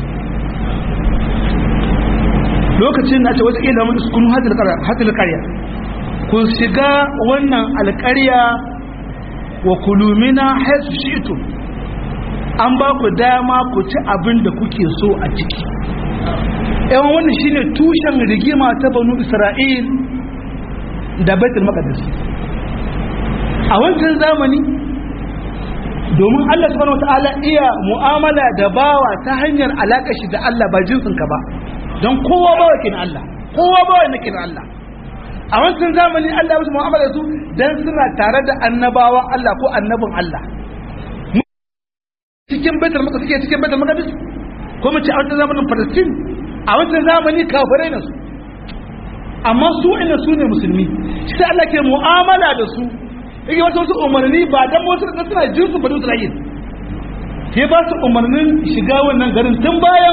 lokacin da ake wata ila mun sukunu hadil qarya ku shiga wannan alƙarya wa kulumina haisu shi'tu an ba ku dama ku ci abin da kuke so a ciki yawan wannan shine tushen rigima ta banu isra'il da baitul maqdis a wancan zamani domin Allah subhanahu wataala iya mu'amala da bawa ta hanyar alaka shi da Allah ba jinsin ka ba don kowa bawa kin Allah kowa bawa ne kin Allah a wancan zamani Allah ya musu mu'amala da su dan suna tare da annabawan Allah ko annabin Allah cikin baitul maqdis suke cikin baitul maqdis ko mu ci a wancan zamanin Palestine a wancan zamani kafirai ne su amma su ina su ne musulmi sai Allah ke mu'amala da su yake wata wasu umarni ba dan wasu da suna jinsu bani Isra'il sai ba su umarnin shiga wannan garin tun bayan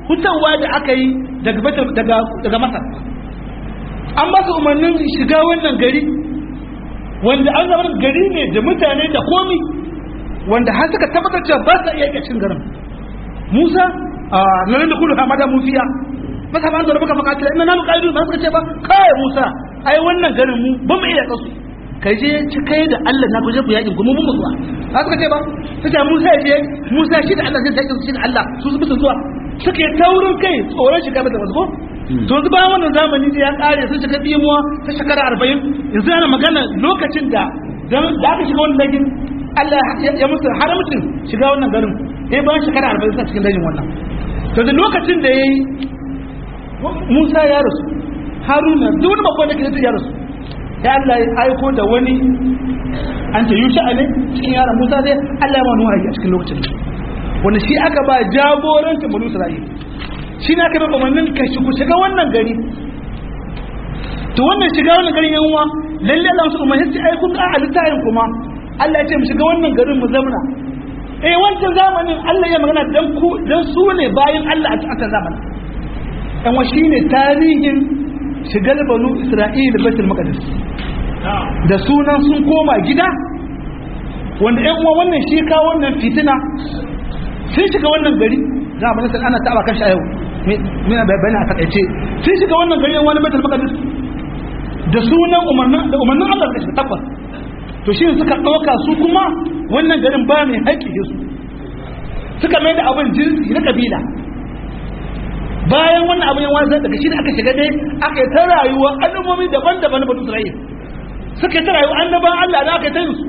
hutawa da aka yi daga daga daga masar an ba su umarnin shiga wannan gari wanda an zama gari ne da mutane da komi wanda har suka tabbatar cewa ba sa iya iya cin garin musa a nan da kullu hamada mufiya masa ba an zo da baka fakatila ina namu kaidu ba suka ce ba kai musa ai wannan garin mu ba mu iya kasu kai je ci kai da Allah na ku je ku yakin kuma mun mutuwa ba suka ce ba sai Musa je Musa shi da Allah zai taƙi shi da Allah su su bisa zuwa suka yi taurin kai tsoron shiga da wasu ko to yanzu bayan wannan zamani da ya kare sun shiga bimuwa ta shekara arba'in yanzu yana magana lokacin da da aka shiga wannan dajin Allah ya musu haramcin shiga wannan garin eh bayan shekara arba'in suna cikin dajin wannan to da lokacin da ya yi Musa ya rasu Haruna duk wani babban da ke ya rasu ya Allah ya aiko da wani an ce yusha ne cikin yaran Musa dai Allah ya ma nuwa a cikin lokacin wanda shi aka ba jagorancin banu Isra'ila shi ne aka ba umarnin ka shigo shiga wannan gari to wannan shiga wannan garin yan uwa lalle Allah su umarni sai ai kun a littafin kuma Allah ya ce mu shiga wannan garin mu zamna eh wancan zamanin Allah ya magana dan ku dan su ne bayan Allah a cikin zamanin yan wa shine tarihin shigar banu Isra'ila Baitul Maqdis da sunan sun koma gida wanda yan uwa wannan shi ka wannan fitina sun shiga wannan gari za a bani ana taba kan yau mina bayani a takaice sun shiga wannan gari yan wani Baitul Maqdis da sunan umarnin da umarnin Allah da shi tabbas to shi suka dauka su kuma wannan garin ba mai haƙƙi su suka mai da abin jinsi na kabila bayan wannan abin yan wani daga shi da aka shiga dai aka yi ta rayuwa al'ummomi daban-daban na batu Isra'il suka yi ta rayuwa annaban Allah da aka yi ta yin su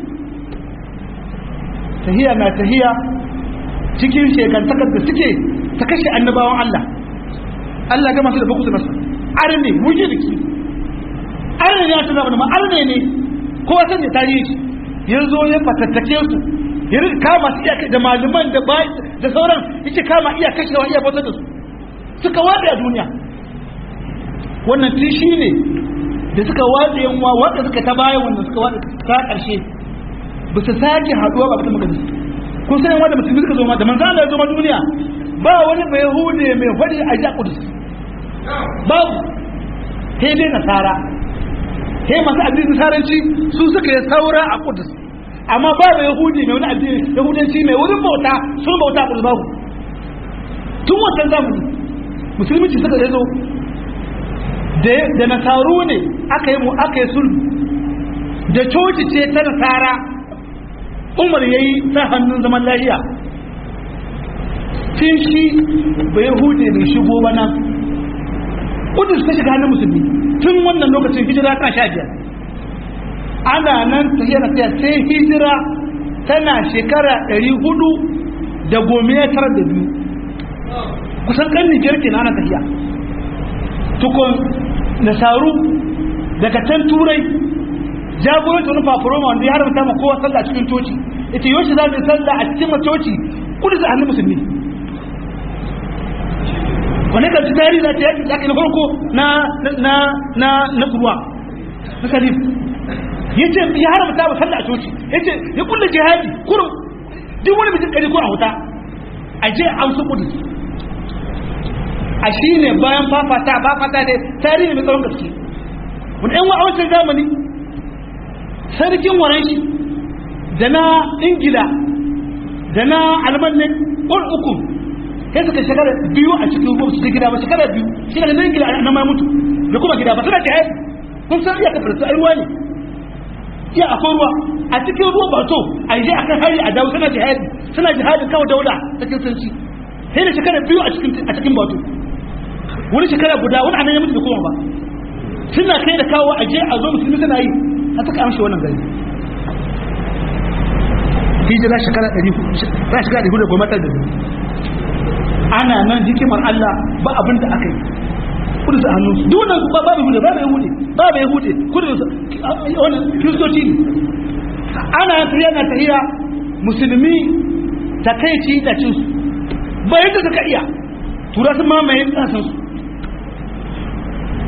tahiya na tahiya cikin shekantakar da suke ta kashe annabawan Allah Allah ga masu da bakusu nasu arne mujirki arne ya tuna wani ma arne ne ko wasan ne tarihi ya zo ya fatattake su ya rika kama su iya da malaman da da sauran yake kama iya kashewa iya bautar da su suka wada a duniya wannan tishi ne da suka wada yanwa wanda suka ta baya wanda suka wada ta karshe ba su sake haduwa ba ta magana kun san wanda musulmi suka zo ma da manzo Allah ya zo ma duniya ba wani mai hude mai fadi a ja kudus babu sai dai nasara sai masu addinin nasaranci su suka yi saura a kudus amma ba mai yahudi mai wani addini yahudanci mai wurin bauta sun bauta a kudus babu tun wancan zamani musulunci suka zo da nasaru ne aka yi mu aka yi sulhu da coci ce ta nasara umar ya yi ta hannun zaman lahiya tun shi bai hude bai shigo ba nan kudus ta shiga hannun musulmi tun wannan lokacin hijira kan sha biyar ana nan tafiya na tafiya sai hijira tana shekara ɗari hudu da gome ya tarar da biyu kusan kan nijar ke ana tafiya tukun nasaru daga can turai jagoranci wani fafuroma wanda ya haramta ma kowa sallah cikin coci ita yoshi za mu yi sallah a cikin coci kudu a hannun musulmi wani kan ci tarihi za ta yaki yaki na farko na na na na kuruwa na salif ya ce ya haramta ma sallah a coci ya ce ya kulle jihadi kurum duk wani bitin kari ko a wuta a je an su kudu a shi ne bayan fafata fafata ne tarihi mai tsawon gaske wani yan wa'awancin zamani sarkin waranshi da na ingila da na almanin ƙwar uku sai suka shekara biyu a cikin ruwa su gida ba shekara biyu shekara na ingila na mai mutu da kuma gida ba suna jihar kun san iya kafar su ruwa ne iya akwai ruwa a cikin ruwa ba to a yi akan hari a dawo suna jihadi suna jihadin kawo daula cikin sanci sai da shekara biyu a cikin bato wani shekara guda wani anan ya mutu da kuma ba suna kai da kawo aje a zo musulmi suna yi a suka amshi wannan gari hijira shekara 100 shekara 100 da goma da ana nan hikimar Allah ba abin da aka yi kudu su hannu duk wannan ba ba bai hude ba bai hude ba bai hude kudu su wannan kristoci ne ana tafiya na tafiya musulmi takaici da cin su ba yadda suka iya tura sun mamaye kasan su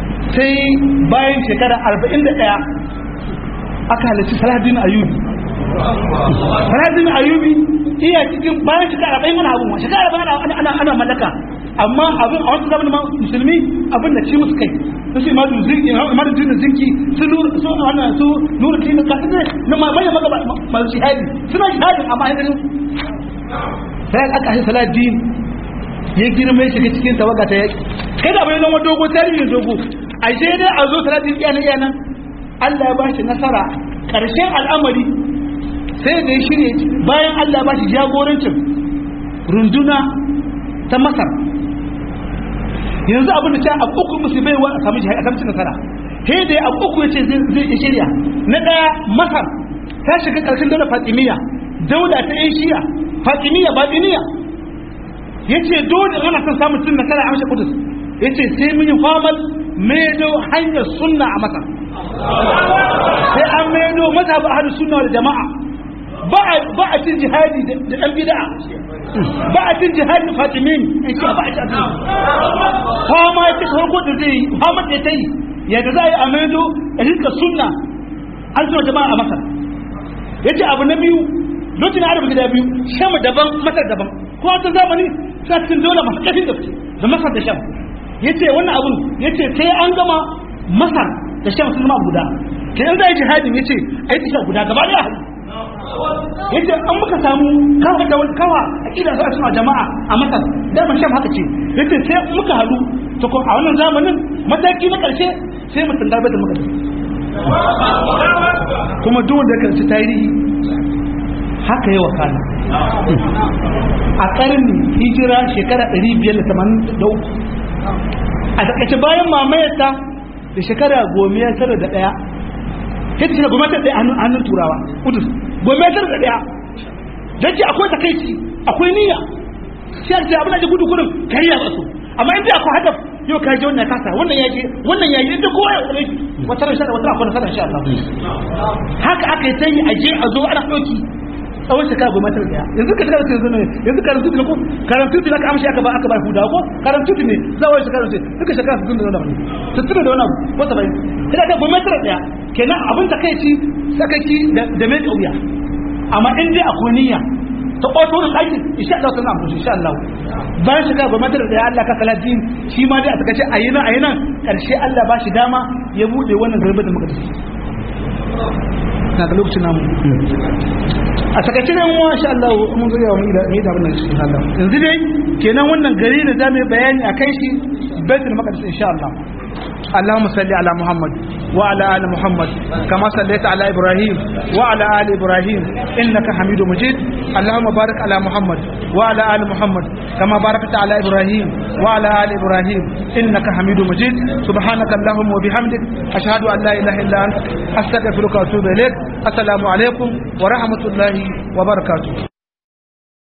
sai bayan shekara 41 aka halarci saladin ayubi Farazin Ayubi iya cikin bayan shekara arba'in ana abun shekara arba'in ana ana ana mallaka amma abin a wasu zamanin musulmi abin da ci musu kai su ce ma zinki ma da zinki su nuru su wannan su nuru kin ka ne na ma mai maka masu shahadi suna shahadin amma ai ganin sai aka shi salatin ya girma ya shiga cikin tawaga ta yaki kai da bai zama dogo tarihin dogo ashe dai a zo salatin iya nan iya nan Allah ya bashi nasara karshen al'amari sai da ya shirye bayan Allah ya bashi jagorancin runduna ta Masar yanzu abin da ta abu uku musu bai wa a samu jihar a samu nasara sai da abu uku ya ce zai shirya na ɗaya Masar ta shiga ƙarshen daular Fatimiyya daula ta yan shiya Fatimiyya Batiniya ya ce dole ana son samun cin nasara a amshe kudus ya ce sai mun yi famar maido hanyar sunna a Masar sai an maido mata ba hadu sunna da jama'a ba a cin jihadi da ɗan bida'a ba a cin jihadi fatimin in ce ba a cin fama ya ce farko da zai yi fama da ta yi yadda za a yi a maido a rinka sunna an suna jama'a a masar ya ce abu na biyu lokacin arabu gida biyu sham daban masar daban ko wata zamani sa cikin dole masu ƙarfin da da masar da sham ya ce wannan abun ya ce sai an gama masar da sham sun zama guda kenan za a yi jihadin ya ce a yi tafiya guda gaba da hali yace an muka samu kawa da wani kawa a kila za a suna jama'a a masar daman shan haka ce yace sai muka halu to ko a wannan zamanin mataki na karshe sai mutum darbe da muka kuma duk wanda kan ci tarihi haka yi wakana a karni hijira shekara 583 a takaice bayan mamayarta da shekara goma tara da daya sai ta shiga gwamnatin ɗaya hannun turawa kudus gwamnatin da ɗaya don ce akwai takaici akwai niyya sai a ce abin da ji gudu gudun kariya ba su amma inda akwai hadaf yau ka je wannan kasa wannan ya je wannan ya yi inda kowa ya tsare shi wata rashin wata akwai nasara insha Allah haka aka yi tayi a je a zo ana ɗauki tsawon shekara gwamnatin ɗaya yanzu ka shekara yanzu ne yanzu karantu ne ko karantu ne aka amshi aka ba aka ba huda ko karantu ne zawon shekara ce duka shekara 60 da wani abu 60 da wani abu ko 70 sai ka gwamnatin ɗaya kenan abin da kai ci sakaki da mai kauya amma in dai akwai niyya ta ƙwato da aikin insha Allah sun amfani insha Allah bayan shiga gwamnatin da ya Allah ka kala din shi ma dai a sakace a yi nan a yi nan ƙarshe Allah ba shi dama ya buɗe wannan garba da muka tafi na ga lokacin namu a sakace nan wa insha Allah mun zo yawa mu da mu da abin nan insha Allah yanzu dai kenan wannan gari da zamu yi bayani akan shi baitul maqdis insha Allah اللهم صل على محمد وعلى ال محمد كما صليت على ابراهيم وعلى ال ابراهيم انك حميد مجيد اللهم بارك على محمد وعلى ال محمد كما باركت على ابراهيم وعلى ال ابراهيم انك حميد مجيد سبحانك اللهم وبحمدك اشهد ان لا اله الا انت استغفرك واتوب اليك السلام عليكم ورحمه الله وبركاته